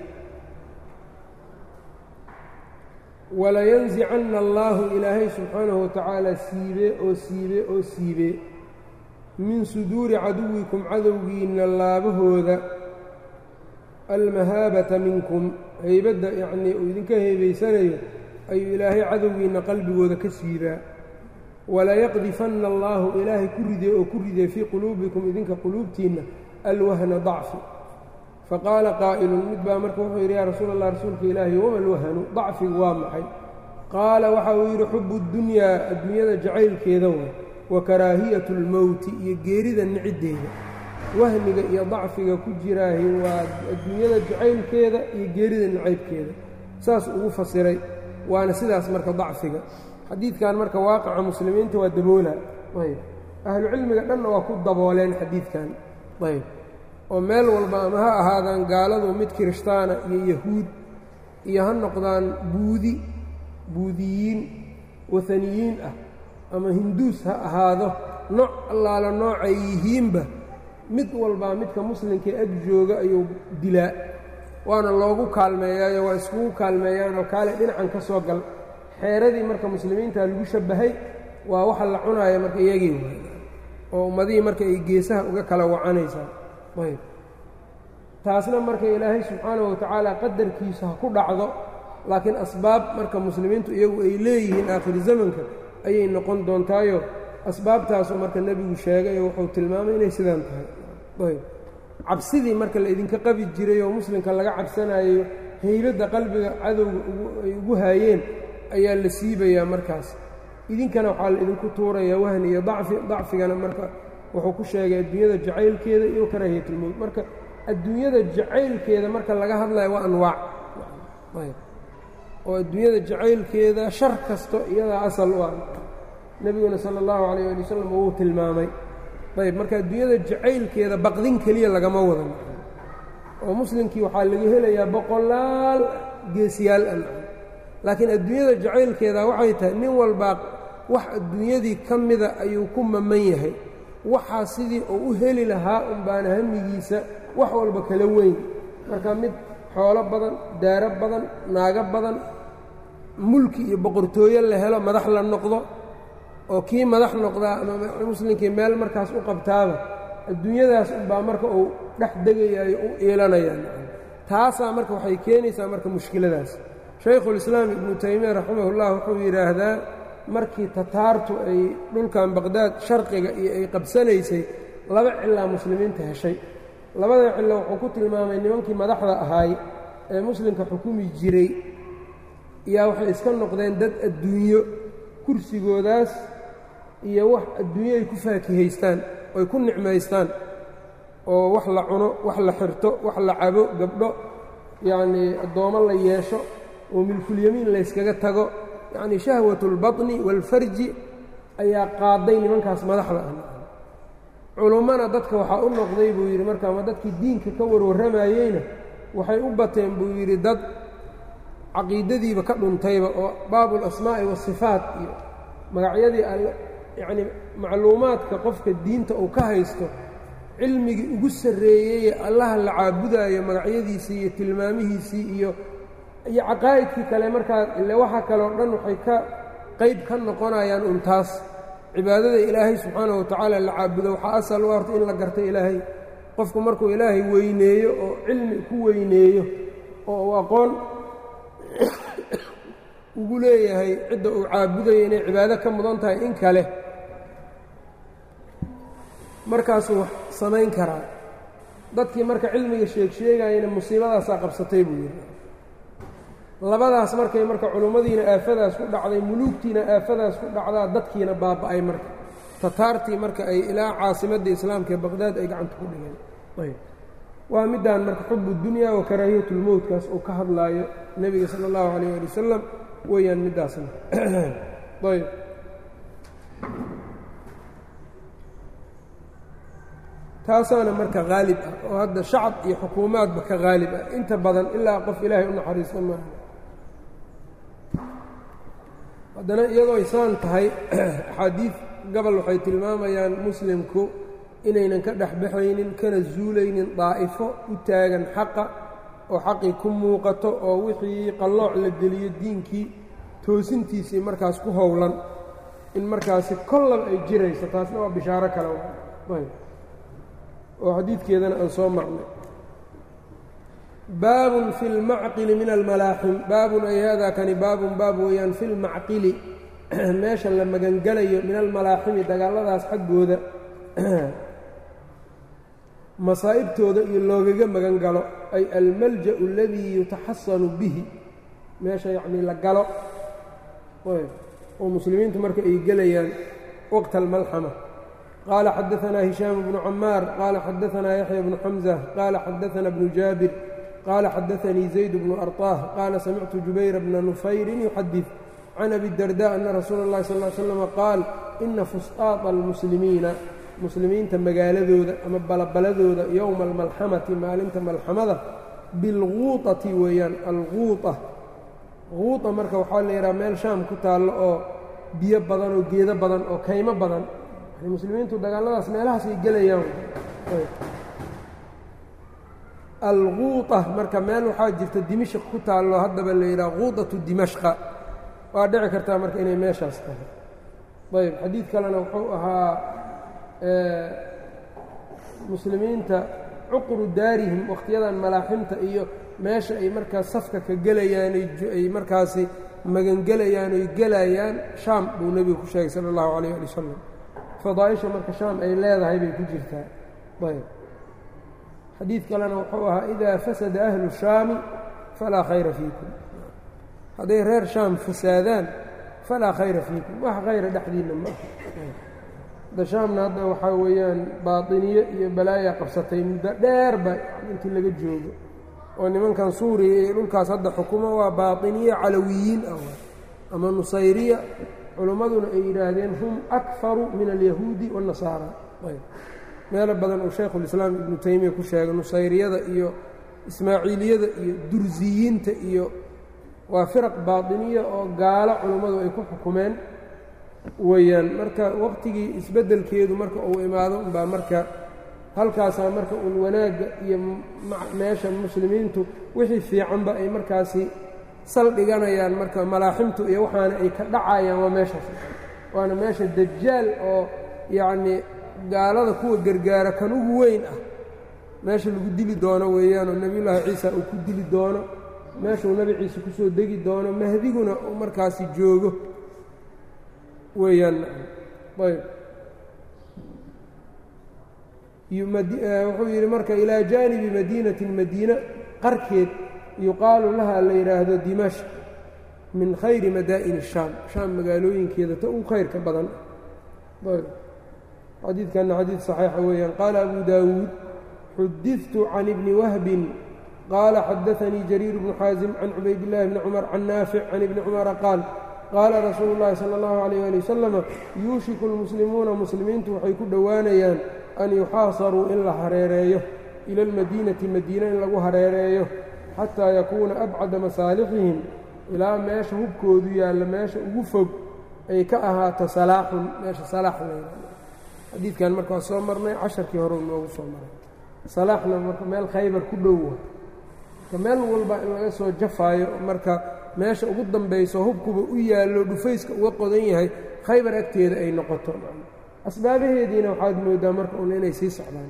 walayanzicanna allaahu ilaahay subxaanahu watacaala siibe oo siibe oo siibe min suduuri caduwikum cadowgiinna laabahooda almahaabata minkum haybadda yacnii uu idinka heebaysanayo ayuu ilaahay cadowgiinna qalbigooda ka siibaa walayaqdifanna allaahu ilaahay ku ridee oo ku ridee fii quluubikum idinka quluubtiinna alwahna dacfi faqaala qaa'ilun mid baa marka wuxuu yidhi yaa rasuul allah rasuulka ilaahi wama alwahnu dacfigu waa maxay qaala waxa uu yidhi xubu ddunyaa adduunyada jacaylkeeda way wa karaahiyatu اlmowti iyo geerida niciddeeda wahmiga iyo dacfiga ku jiraahi waa adduunyada jacaylkeeda iyo geerida nacaybkeeda saas ugu fasiray waana sidaas marka dacfiga xadiidkan marka waaqaca muslimiinta waa daboola ayb ahlucilmiga dhanna waa ku dabooleen xadiidkan ayb oo meel walba ama ha ahaadaan gaaladu mid kirishtaana iyo yahuud iyo ha noqdaan buudi buudiyiin waaniyiin ah ama hinduus ha ahaado nooc allaala noocay yihiinba mid walbaa midka muslimkae ag jooga ayuu dilaa waana loogu kaalmeeyaayo waa iskugu kaalmeeyaanoo kaale dhinacan ka soo gal xeeradii marka muslimiinta lagu shabbahay waa waxa la cunaaya marka iyagii waay oo ummadihii marka ay geesaha uga kala wacanaysaa ayb taasna marka ilaahay subxaanahu watacaala qadarkiisa ha ku dhacdo laakiin asbaab marka muslimiintu iyagu ay leeyihiin aakhiri zamanka ayay noqon doontaayo asbaabtaasuu marka nebigu sheegay oo wuxuu tilmaamay inay sidaan tahay ayb cabsidii marka la idinka qabi jiray oo muslimka laga cabsanayo haybadda qalbiga cadowga ay ugu haayeen ayaa la siibayaa markaas idinkana waxaa la idinku tuurayaa wahni iyo dacfi dacfigana marka wuxuu ku sheegay adduunyada jacaylkeeda iyo karaahiyatulmowt marka adduunyada jacaylkeeda marka laga hadlayo waa anwaac oo adduunyada jacaylkeeda shar kasto iyadaa asal u ah nebiguna sala allahu calayh ali wasalam wuu tilmaamay ayb marka adduunyada jacaylkeeda baqdin keliya lagama wadan oo muslimkii waxaa laga helayaa boqolaal geesiyaal an laakiin adduunyada jacaylkeeda waxay tahay nin walbaa wax adduunyadii ka mida ayuu ku maman yahay waxaa sidii uu u heli lahaa unbaana hamigiisa wax walba kala weyn marka mid xoolo badan daaro badan naago badan mulki iyo boqortooyo la helo madax la noqdo oo kii madax noqdaa ama muslimkii meel markaas u qabtaaba adduunyadaas unbaa marka uu dhex degayayo u iilanayaan taasaa marka waxay keenaysaa marka mushkiladaas shaykhulislaam ibnu taymiya raximahullah wuxuu yidhaahdaa markii tataartu ay dhulkan baqhdaad sharqiga iyo ay qabsanaysay laba cilaa muslimiinta heshay labada cillo wuxuu ku tilmaamay nimankii madaxda ahaay ee muslimka xukumi jiray yaa waxay iska noqdeen dad adduunyo kursigoodaas iyo wax adduunyo ay ku faakihaystaan oy ku nicmaystaan oo wax la cuno wax la xirto wax la cabo gabdho yacnii addoommo la yeesho oo milkulyamiin layskaga tago yacnii shahwatulbaطni waalfarji ayaa qaaday nimankaas madaxda ah culummana dadka waxaa u noqday buu yidhi marka ama dadkii diinka ka warwarramayeyna waxay u bateen buu yidhi dad caqiidadiiba ka dhuntayba oo baabu alasmaa'i waasifaat iyo magacyadii alle yacnii macluumaadka qofka diinta uu ka haysto cilmigii ugu sarreeyeye allaha la caabudaayo magacyadiisii iyo tilmaamihiisii iyo iyo caqaa'idkii kale markaa ile waxa kaleo dhan waxay ka qayb ka noqonayaan un taas cibaadada ilaahay subxaanahu watacaala la caabudo waxaa asal u horta in la garto ilaahay qofku markuu ilaahay weyneeyo oo cilmi ku weyneeyo oo uu aqoon ugu leeyahay cidda uu caabudayo inay cibaado ka mudan tahay in kale markaasuu wax samayn karaa dadkii marka cilmiga sheeg sheegayana musiibadaasaa qabsatay buu yidhi labadaas markay marka culummadiina aafadaas ku dhacday muluugtiina aafadaas ku dhacdaa dadkiina baaba'ay marka tataartii marka ay ilaa caasimadda islaamka ee baqhdaad ay gacanta ku dhigeen ayb waa middaan marka xubu dunya wa karaahiyatulmowtkaas uu ka hadlaayo nebiga sala allahu calayh ali wasalam weeyaan middaasna ayb taasaana marka haalib ah oo hadda shacab iyo xukuumaadba ka haalib ah inta badan ilaa qof ilaahay u naxariisto maaha haddana iyadoo isaan tahay axaadiid gobol waxay tilmaamayaan muslimku inaynan ka dhexbaxaynin kana zuulaynin daa'ifo u taagan xaqa oo xaqii ku muuqato oo wixii qallooc la geliyo diinkii toosintiisii markaas ku howlan in markaasi kollab ay jirayso taasna waa bishaaro kale oo xadiidkeedana aan soo marnay baabun fi اlmacqili min almalaaxim baabun ay haadaa kani baabun baab weeyaan fi lmacqili meesha la magangelayo min almalaaximi dagaalladaas xaggooda masaa'ibtooda iyo loogaga magan galo ay almalja' aladii yutaxasanu bihi meesha yacnii la galo oo muslimiintu marka ay gelayaan waqta almalxama qaala xadaanaa hishaam bnu camaar qaala xadaanaa yaxya bnu xamza qaala xadaana bnu jaabir qaala xadaanii zayd bnu arطaah qaala samictu jubayra bna nufayrin yuxadid can abi darda ana rasuula اllahi sal ly slama qaal ina fusطaaطa almuslimiina muslimiinta magaaladooda ama balabaladooda yowma almalxamati maalinta malxamada bilguuطati weeyaan alguuطa guuطa marka waxaa la yidhaha meel shaam ku taallo oo biyo badan oo geedo badan oo kaymo badan muslimiintu dagaaladaas meelahaasay gelayaan alguuطa marka meel waxaa jirta dimashq ku taallo haddaba la yidhaha guuطaةu dimashqa waa dhici kartaa marka inay meeshaas tahay ayb xadiid kalena wuxuu ahaa muslimiinta cuqru daarihim wakhtiyadan malaaximta iyo meesha ay markaas safka ka gelayaan ay markaasi magangelayaan oy gelayaan shaam buu nebigu ku sheegay sala اllahu alayh ali wasalam fadaaisha marka shaam ay leedahay bay ku jirtaa ayb xadiid kalena wuxuu ahaa idaa fasada ahlu shaami falaa khayra fiikum hadday reer shaam fasaadaan falaa khayra fiikum wax khayra dhexdiinna ma da shaamna hadda waxaa weeyaan baatiniye iyo balaaya qabsatay muddo dheer ba intii laga joogo oo nimankan suuriya iyo dhulkaas hadda xukumo waa baatiniye calawiyiin ah ama nusayriya culimmaduna ay yidhaahdeen hum akfaru min alyahuudi waاnnasaara meelo badan uu shaykhulislaam ibnu taymiya ku sheegay nusayriyada iyo ismaaciiliyada iyo dursiyiinta iyo waa firaq baatiniya oo gaalo culummadu ay ku xukumeen weeyaan marka waqtigii isbeddelkeedu marka uu imaado unbaa marka halkaasaa marka uun wanaagga iyo meesha muslimiintu wixii fiicanba ay markaasi saldhiganayaan marka malaaximtu iyo waxaana ay ka dhacayaan waa meeshaas waana meesha dajaal oo yacnii gaalada kuwa gargaara kan ugu weyn ah meesha lagu dili doono weeyaan oo nebiyullaahi ciisa uu ku dili doono meeshuu nebi ciise ku soo degi doono mahdiguna uu markaasi joogo weeyaan ayb wuxuu yidhi marka ilaa jaanibi madiinatin madiina qarkeed yuqaalu laha la yidhaahdo dimashq min khayri madaa'ini shaam shaam magaalooyinkeeda ta ugu khayrka badan ayb xadiidkanna xadiid saxiixa weeyaan qaala abu daawuud xudidtu can ibni wahbin qaala xadaanii jariir bnu xaasim can cubaydillahi bni cumar can naafic can ibni cumara qaal qaala rasuulu llahi sala allahu calayh ali wasalama yuushiku lmuslimuuna muslimiintu waxay ku dhowaanayaan an yuxaasaruu in la hareereeyo ila almadiinati madiina in lagu hareereeyo xataa yakuuna abcada masaalixihim ilaa meesha hubkoodu yaalla meesha ugu fog ay ka ahaato salaaxun meesha salaax layha xadiidkan marka waa soo marnay casharkii hore noogu soo maray salaaxna marka meel khaybar ku dhowa marka meel walba in laga soo jafaayo marka meesha ugu dambayso hubkuba u yaallo dhufayska uga qodan yahay khaybar agteeda ay noqoto asbaabaheediina waxaad moodaa marka un inay sii socdaan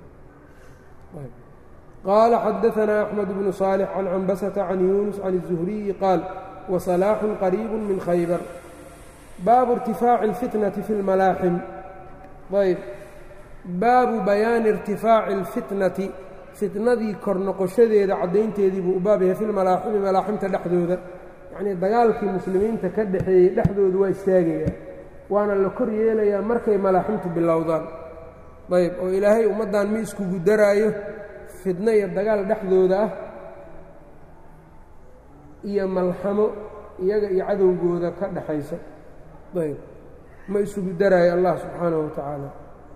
qaala xadaanaa axmed bnu saalix can cambasata can yuunus can الzuhriyi qaal wasalaaxun qariibu min khaybar baabu irtifaaci اlfitnati fi اlmalaaxim ayb baabu bayaani irtifaaci اlfitnati fitnadii kor noqoshadeeda caddaynteedii buu u baab yahay fi lmalaaximi malaaximta dhexdooda yacnii dagaalkii muslimiinta ka dhexeeyey dhexdooda waa istaagayaa waana la kor yeelayaa markay malaaximtu bilowdaan ayb oo ilaahay ummaddan mi iskugu daraayo fidno iyo dagaal dhexdooda ah iyo malxamo iyaga iyo cadowgooda ka dhexaysa ayb ma isugu daraayo allah subxaanahu wa tacaala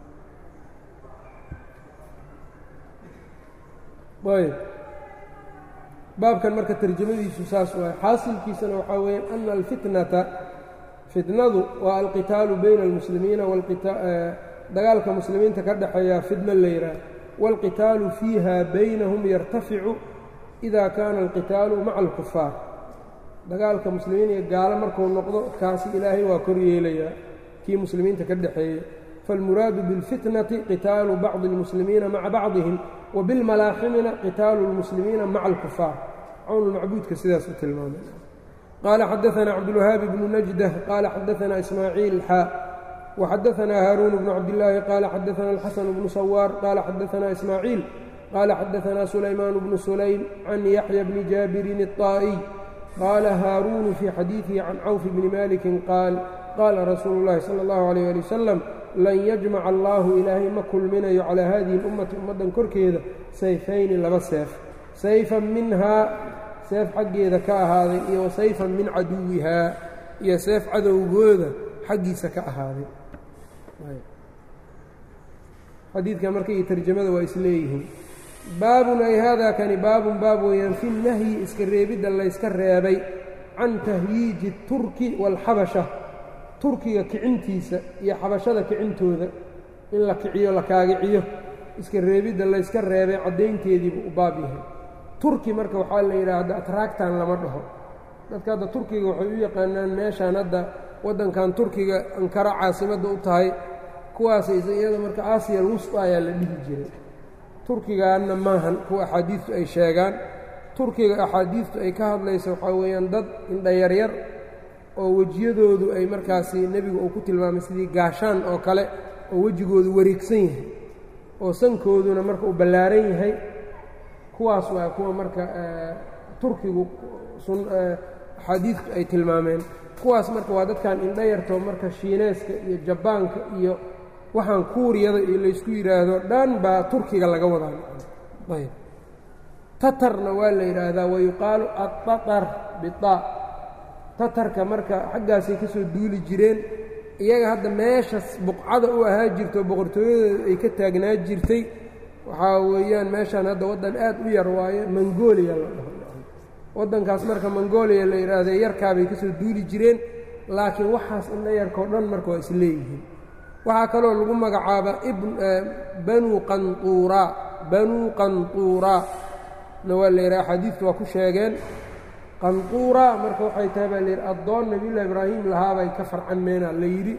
ayb baabkan marka tarjamadiisu saas waay xaasilkiisana waxaa weeye ana alfitnata fitnadu waa alqitaalu bayna almuslimiina dagaalka muslimiinta ka dhexeeyaa fitno la yidhaah wاlqitaalu fiiha baynahum yartaficu ida kaana alqitaalu maca alkufaar dagaalka muslimiin iyo gaalo markuu noqdo kaasi ilaahay waa kor yeelayaa kii muslimiinta ka dhexeeyey faاlmuraadu biاlfitnati qitaalu bacضi اlmuslimiina maca bacضihim وبالملاaxمna qتاaل المسلمiiنa mع الكفاar cwnulmacbuudka sidaas u tilmaamay qال xadثna cبدالوهاaب بن نجدة qال xadثna إسmاعيiل xا وxadثna hاrون بن cبداللahi qال xadثna الxسن بن صwاr qال xadثna إسmاعيiل qال xadثna سuلayمان بن سuليم عن يحيى بن جابر الطائي qال hاrون في xadيiثه عن cوف بن مالك qاaل qاla رasuuل اللhi صلى الله عليه لي وسلم lan yajmaca allaahu ilaahay ma kulminayo calaa haadihi اlummati ummaddan korkeeda sayfayni laba seef sayfan minhaa seef xaggeeda ka ahaaday iyo wa sayfan min caduwihaa iyo seef cadowgooda xaggiisa ka ahaaday xadiidka marka iyo tarjamada waa isleeyihiin baabun ay haadaa kani baabun baab weeyaan fi nahyi iska reebidda layska reebay can tahyiiji turki waalxabasha turkiga kicintiisa iyo xabashada kicintooda in la kiciyo la kaagiciyo iska reebidda layska reebay caddaynteediibuu u baab yahay turki marka waxaa la yidhaahda atraagtan lama dhaho dadka hadda turkiga waxay u yaqaanaan meeshaan hadda waddankan turkiga ankara caasimadda u tahay kuwaas iyada marka aasiya alwusta ayaa la dhihi jiray turkigaanna maahan kuwa axaadiistu ay sheegaan turkiga axaadiistu ay ka hadlayso waxaa weeyaan dad indhayaryar oo wejiyadoodu ay markaasi nebigu uu ku tilmaamay sidii gaashaan oo kale oo wejigoodu wareegsan yahay oo sankooduna marka uu ballaaran yahay kuwaas waa kuwa marka turkigu axaadiistu ay tilmaameen kuwaas marka waa dadkan indhayarto marka shiineeska iyo jabaanka iyo waxaan kuuriyada iyo laysku yidhaahdo dhan baa turkiga laga wadaa ayb tatarna waa la yidhaahdaa wayuqaalu attatar bitaa tatarka marka xaggaasay ka soo duuli jireen iyaga hadda meeshas buqcada u ahaa jirto boqortooyadeedu ay ka taagnaa jirtay waxaa weeyaan meeshaan hadda waddan aad u yar waayo mongooliya la dhaho waddankaas marka mongooliya la yidhaahdo yarkaabay ka soo duuli jireen laakiin waxaas indha yarkao dhan marka waa isleeyihiin waxaa kaloo lagu magacaaba banuu qantuuraa banuu qantuuraa na waa la yidhaha axaadiidtu waa ku sheegeen qantuuraa marka waxay tahay baa layidhi addoon nebiyullahi ibraahim lahaabay ka farcanmeena la yidhi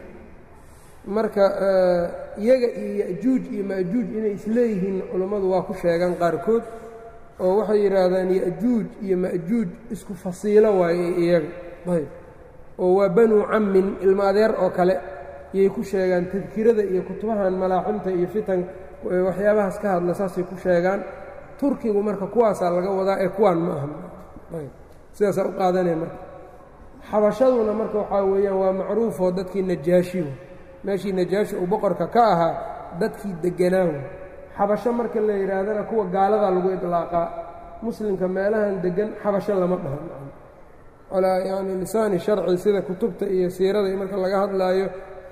marka iyaga iyo ya'juuj iyo ma'juuj inay isleeyihiin culummadu waa ku sheegaan qaarkood oo waxay yidhaahdaan ya'juuj iyo ma'juuj isku fasiilo waaye iyaga ayb oo waa banuu cammin ilmo adeer oo kale yay ku sheegaan tadkirada iyo kutubahan malaaximta iyo fitan waxyaabahaas ka hadla saasay ku sheegaan turkigu marka kuwaasaa laga wadaa ee kuwaan ma aha ayb sidaasaa u qaadanaya marka xabashaduna marka waxaa weeyaan waa macruufoo dadkii najaashi meeshii najaashi uu boqorka ka ahaa dadkii deganaahu xabasho marka la yidhaahdana kuwa gaaladaa lagu idlaaqaa muslimka meelahan degan xabasho lama dhahan calaa yacni lisaani sharci sida kutubta iyo siirada iyo marka laga hadlaayo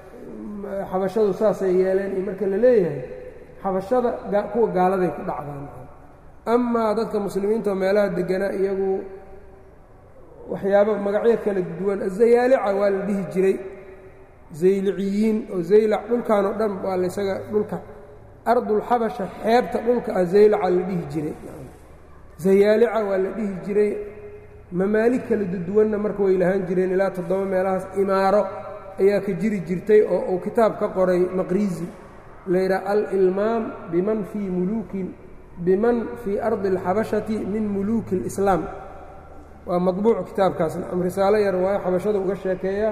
xabashadu saasay yeeleen iyo marka la leeyahay xabashada kuwa gaaladay ku dhacdaan amaa dadka muslimiinta oo meelaha deganaa iyagu waxyaaba magacyo kala duwan azayaalica waa la dhihi jiray zayliciyiin oo zaylac dhulkan oo dhan waa laysaga dhulka ardulxabasha xeebta dhulka ah zaylaca la dhihi jiray zayaalica waa la dhihi jiray mamaalig kala duduwanna marka way lahaan jireen ilaa toddoba meelahaas imaaro ayaa ka jiri jirtay oo uu kitaab ka qoray maqrizi layidhaha alilmaam biman fii muluukin biman fii ardi alxabashati min muluuki اlislaam waa maطbuuc kitaabkaasna am risaalo yar waayo xabashada uga sheekeeya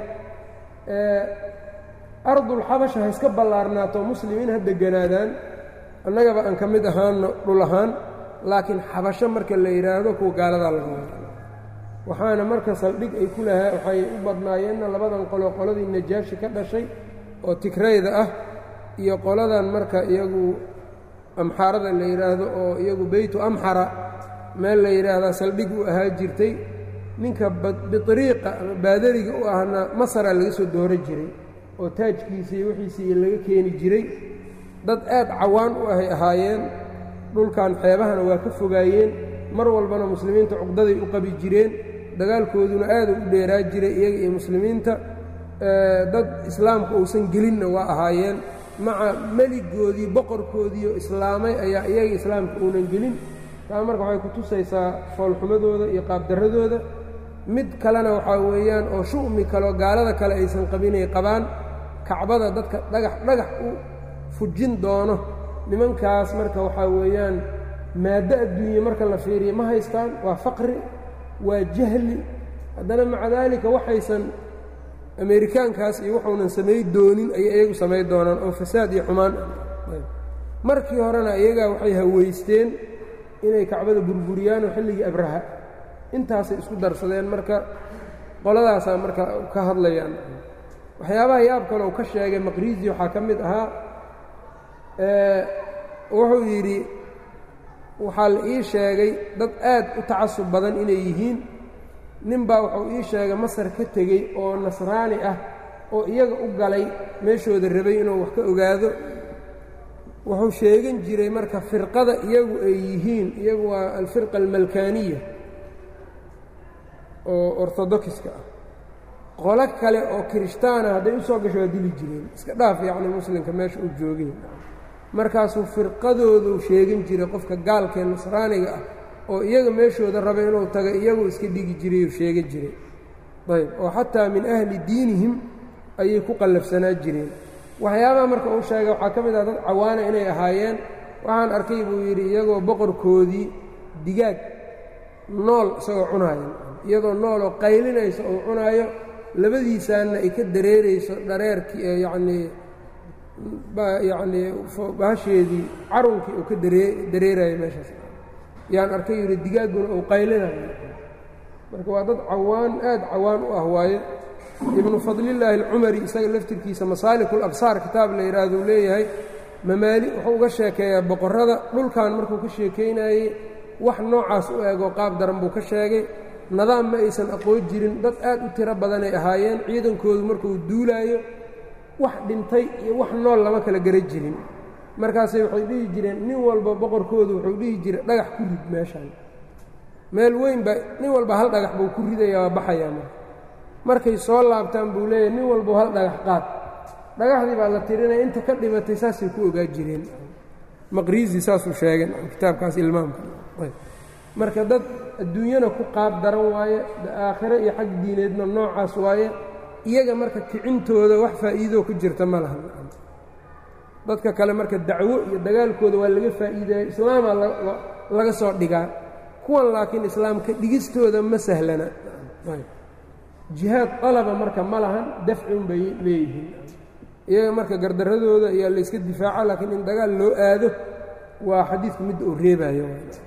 ardulxabasha ha iska ballaarnaato muslimiin ha deganaadaan annagaba aan ka mid ahaanno dhul ahaan laakiin xabasho marka la yidhaahdo kuwa gaaladaa laga wada waxaana marka saldhig ay ku lahaa waxay u badnaayeenna labadan qolo qoladii najaashi ka dhashay oo tigrayda ah iyo qoladan marka iyagu amxaarada la yidhaahdo oo iyagu beytu amxara meel la yidhaahdaa saldhig u ahaa jirtay ninka bitriiqa ama baadariga u ahna masaraa laga soo dooro jiray oo taajkiisii wixiisii laga keeni jiray dad aad cawaan u ahay ahaayeen dhulkan xeebahana waa ka fogaayeen mar walbana muslimiinta cuqdaday u qabi jireen dagaalkooduna aada u dheeraa jiray iyaga iyo muslimiinta dad islaamka uusan gelinna waa ahaayeen maca meligoodii boqorkoodiioo islaamay ayaa iyaga islaamka uunan gelin taa marka waxay ku tusaysaa foolxumadooda iyo qaabdarradooda mid kalena waxaa weeyaan oo shu'mi kaleo gaalada kale aysan qabinay qabaan kacbada dadka dhagax dhagax u fujin doono nimankaas marka waxaa weeyaan maaddo adduunye marka la fiiriya ma haystaan waa faqri waa jahli haddana maca daalika waxaysan ameerikaankaas iyo wuxuunan samay doonin ayay iyagu samay doonaan oo fasaad iyo xumaan markii horena iyagaa waxay haweysteen inay kacbada burburiyaanoo xilligii abraha intaasay isku darsadeen marka qoladaasaa marka ka hadlayaan waxyaabaha yaab kale uu ka sheegay maqriisi waxaa ka mid ahaa wuxuu yidhi waxaa la ii sheegay dad aad u tacasub badan inay yihiin nin baa wuxuu ii sheegay masar ka tegey oo nasraani ah oo iyaga u galay meeshooda rabay inuu wax ka ogaado wuxuu sheegan jiray marka firqada iyagu ay yihiin iyagu waa alfirqa almalkaaniya oo ortodokiska ah qolo kale oo kirishtaana hadday u soo gasho waa dili jireen iska dhaaf yacni muslimka meesha uu joogay markaasuu firqadoodu sheegan jiray qofka gaalkee nasraaniga ah oo iyaga meeshooda raba inuu taga iyagu iska dhigi jirayuu sheegan jiray ayb oo xataa min ahli diinihim ayay ku qallafsanaa jireen waxyaabaha marka uu sheegay waxaa ka mid ah dad cawaana inay ahaayeen waxaan arkay buu yidhi iyagoo boqorkoodii digaag nool isagoo cunaaya iyadoo nooloo qaylinayso uu cunaayo labadiisaanna ay ka dareerayso dhareerkii yacnii yacnii bahasheedii carunkii uu ka daree dareerayo meeshaas yaan arkay yidhi digaagguna uu qaylinayo marka waa dad cawaan aad cawaan u ah waaye ibnu fadlillaahi alcumari isaga laftirkiisa masaalikul absaar kitaab la yidhaahduu leeyahay mamaali wuxuu uga sheekeeyaa boqorrada dhulkan markuu ka sheekaynayey wax noocaas u eegoo qaab daran buu ka sheegay nadaam ma aysan aqoon jirin dad aad u tiro badanay ahaayeen ciidankoodu markuu duulaayo wax dhintay iyo wax nool lama kala gara jirin markaasay waxay dhihi jireen nin walba boqorkoodu wuxuu dhihi jiray dhagax ku rid meeshaan meel weyn ba nin walba hal dhagax buu ku ridaya waa baxayaa marka markay soo laabtaan buu leeyahay nin walbau hal dhagax qaad dhagaxdii baa la tirinaya inta ka dhimatay saasay ku ogaa jireen maqriisi saasuu sheegay kitaabkaas ilmaamka marka dad adduunyana ku qaab daran waaye aakhiro iyo xag diineedna noocaas waaye iyaga marka kicintooda wax faa'iidoo ku jirta ma laha dadka kale marka dacwo iyo dagaalkooda waa laga faa'iideeya islaamaa laga soo dhigaa kuwan laakiin islaamka dhigistooda ma sahlana jihaad qalaba marka ma lahan dafci un bay leeyihiin iyaga marka gardaradooda ayaa layska difaaca laakiin in dagaal loo aado waa xadiidku midda uu reebayo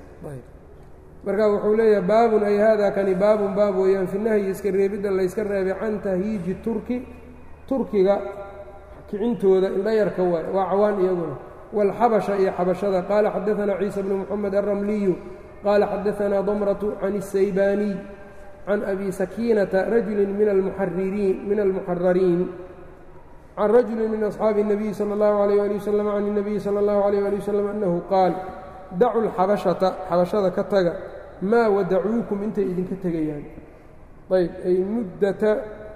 marka wuxuu leeyahay baabun ay haadaa kani baabun baab weeyaan fi nahyi iska reebidda layska reebay can tahyiiji turki turkiga kicintooda indhayarka waay waa cawaan iyaguna wاlxabasha iyo xabashada qaala xadaثana ciisa bnu moxamed alramliyu qaala xadaثana damratu can الsaybaaniy can abi sakiinata rajuli min almuxarariin can rajuli min asxaabi الnabiyi salى اllahu عalيyه ali waslm can الnabiyi salى اllahu عalيyه ali waslm annahu qaal dacu lxabashata xabashada ka taga maa wadacuukum intay idinka tegayaan ayb ay muddata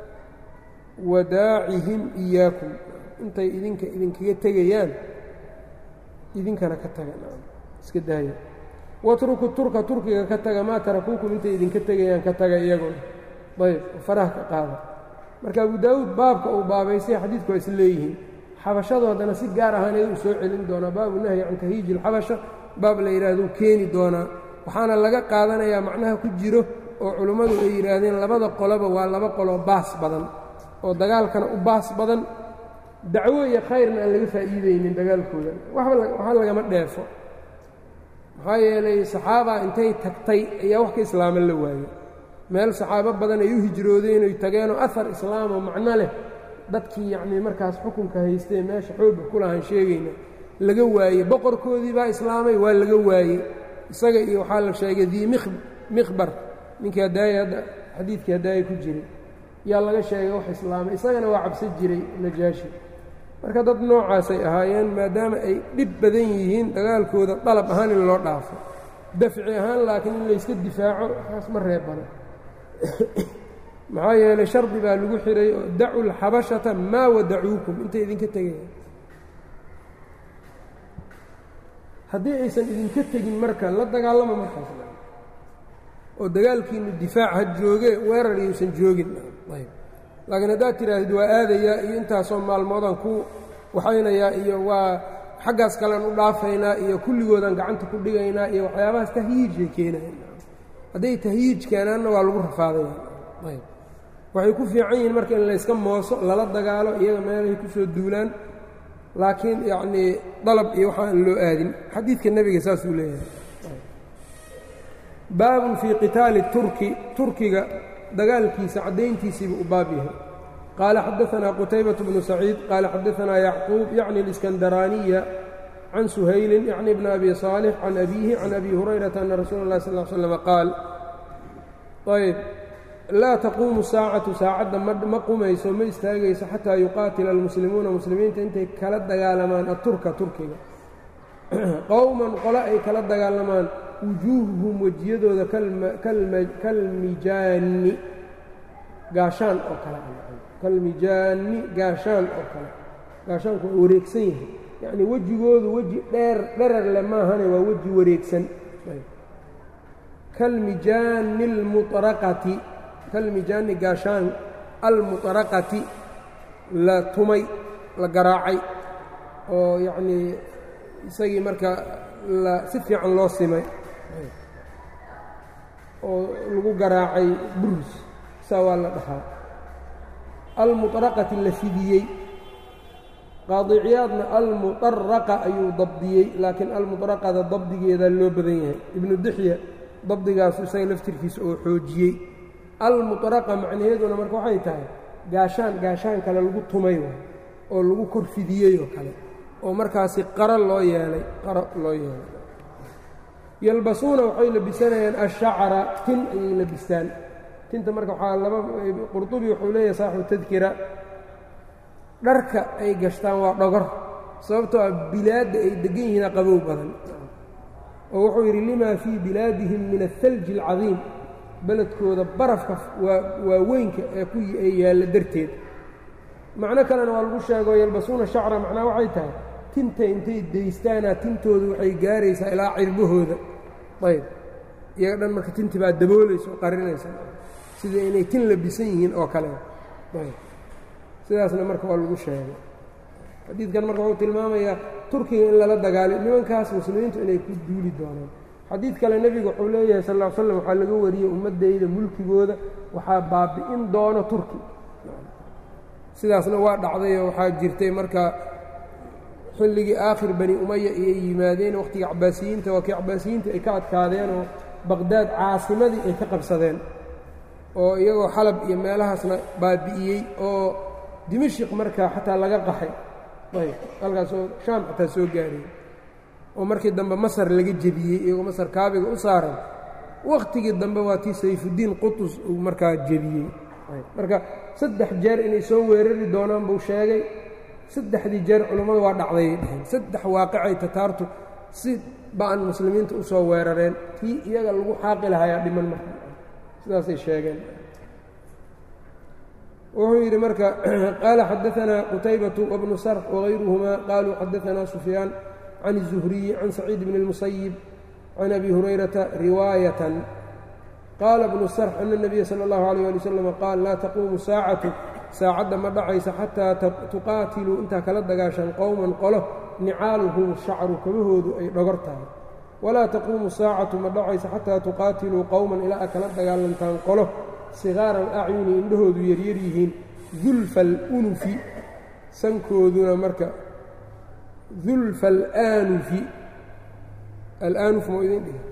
wadaacihim iyaakum intay idinka idinkaga tegayaan idinkana ka taga iska daaya watruku turka turkiga ka taga maa tarakuukum intay idinka tegayaan ka taga iyaguna ayb faraha ka qaada marka abu daawuud baabka uu baabaystay xadiidku waa is leeyihiin xabashadu haddana si gaar ahaaneed uu soo celin doonaa baabu nahyi can tahyiiji اlxabasha baab la yidhahduu keeni doonaa waxaana laga qaadanayaa macnaha ku jiro oo culimmadu ay yidhaahdeen labada qoloba waa laba qoloo baas badan oo dagaalkana u baas badan dacwo iyo khayrna aan laga faa'iidaynin dagaalkooda waxa lagama dheefo maxaa yeelay saxaabaa intay tagtay ayaa wax ka islaaman la waayo meel saxaabo badan ay u hijroodeen oy tageenoo ahar islaamoo macno leh dadkii yacnii markaas xukunka haystee meesha xoogga ku lahaan sheegayna laga waayey boqorkoodii baa islaamay waa laga waayey isaga iyo waxaa la sheegay dii mikhbar ninkii hadaaya hadda xadiidkii hadaaya ku jiray yaa laga sheegay wax islaamay isagana waa cabsan jiray najaashi marka dad noocaasay ahaayeen maadaama ay dhib badan yihiin dagaalkooda dalab ahaan in loo dhaafo dafci ahaan laakiin in layska difaaco kaas ma reebana maxaa yeelay shardi baa lagu xihay oo dacu lxabashata maa wadacuukum intay idinka tegayaan haddii aysan idinka tegin marka la dagaalama markaas oo dagaalkiinu difaac ha jooge weerar iyuusan joogin ayb laakiin haddaad tidhaahdid waa aadayaa iyo intaasoo maalmoodaan ku waxaynayaa iyo waa xaggaas kalean u dhaafaynaa iyo kulligoodaan gacanta ku dhigaynaa iyo waxyaabahaas tahyiijay keenayan hadday tahyiij keenaanna waa lagu rafaadaya ayb waxay ku fiican yihiin marka in layska mooso lala dagaalo iyaga meelahay ku soo duulaan laakiin yacnii dalab iyo waxaan loo aadin xadiidka nebiga saasuu leeyahay baabun fii qitaali turki turkiga dagaalkiisa caddayntiisiibuu u baab yahay qaala xadaanaa qutaybaة bnu saciid qaala xadaanaa yacquub yacni اliskandaraaniya can suhaylin yacni bni abi صaalix can abiihi can abi hurayrata ana rasuula اllahi sal ll slm qaal ayb laa taquumu saacatu saacadda ma qumayso ma istaagayso xataa yuqaatila almuslimuuna muslimiinta intay kala dagaalamaan aturka turkiga qowman qole ay kala dagaalamaan wujuuhuhum wejiyadooda kalmijaani gaashaan oo kale kalmijaani gaashaan oo kale gaashaanku waa wareegsan yahay yacnii wejigoodu weji dheer dherer le maahane waa weji wareegsan kalmijaani almuطraqati kalmijaani gaashaan almuطraqati la tumay la garaacay oo yacnii isagii marka la si fiican loo simay oo lagu garaacay burus saa waa la dhahaa almuطraqati la fidiyey qaadiciyaadna almuطaraqa ayuu dabdiyey laakiin almuطraqada dabdigeeda loo badan yahay ibnu dixya dabdigaasu isaga laftirkiisa oo xoojiyey almuطraqa macnaheeduna marka waxay tahay gaashaan gaashaan kale lagu tumay oo lagu kor fidiyey oo kale oo markaasi qaro loo yeelay qaro loo yeelay yalbasuuna waxay labisanayaan ashacra tin ayay labistaan tinta marka waxaa laba qurطubi wuxuu leeyahay saaxibu tadkira dharka ay gashtaan waa dhogor sababtoo ah bilaadda ay degan yihiina qabow badan oo wuxuu yidhi limaa fii bilaadihim min aلhalji اlcadiim beledkooda barafka waa weynka ee ku ay yaalla darteed macno kalena waa lagu sheego yalbasuuna shacra macnaa waxay tahay tinta intay daystaanaa tintoodu waxay gaaraysaa ilaa cirbahooda ayb iyaga dhan marka tinti baa daboolaysa oo qarinaysa sida inay tin labisan yihiin oo kale ayb sidaasna marka waa lagu sheegay xadiidkan marka wuxuu tilmaamayaa turkiga in lala dagaali nimankaas muslimiintu inay ku duuli doonaan xadiid kale nebigu wuxuu leeyahay sal ll ly slam waxaa laga wariyey ummaddayda mulkigooda waxaa baabi'in doono turki sidaasna waa dhacdayoo waxaa jirtay marka xilligii aakhir bani umaya ayay yimaadeen wakhtiga cabaasiyiinta waa kii cabaasiyiinta ay ka adkaadeen oo baqhdaad caasimadii ay ka qabsadeen oo iyagoo xalab iyo meelahaasna baabi'iyey oo dimashik markaa xataa laga qaxay ayb halkaasoo shaam xataa soo gaariyey oo markii dambe masar laga jebiyey iyagoo masar kaabiga u saaran wakhtigii dambe waa tii sayfuddiin qutus uu markaa jebiyey marka saddex jeer inay soo weerari doonaan buu sheegay saddexdii jeer culummadu waa dhacdayay dheheen saddex waaqicay tataartu si ba-an muslimiinta u soo weerareen tii iyaga lagu xaaqi lahayaa dhiman marka sidaasay sheegeen wuxuu yidhi marka qaala xadaanaa qutaybatu wabnu sarx wagayruhumaa qaaluu xadaanaa sufyaan can الzuhriyi can saciid bn اlmusayib can abi hurayrata riwaayatan qaala bnu sarx ana الnabiya salى اllahu alيyه ali wslam qaal laa taquumu saacatu saacadda ma dhacaysa xataa tuqaatiluu intaa kala dagaashaan qowman qolo nicaaluhum shacru kabahoodu ay dhogor tahay walaa taquumu saacatu ma dhacaysa xataa tuqaatiluu qowman ilaa a kala dagaalantaan qolo sigaara alacyuni indhahoodu yaryar yihiin dulfa alunufi sankooduna marka dulfa alaanufi alaanuf ma idin dhihi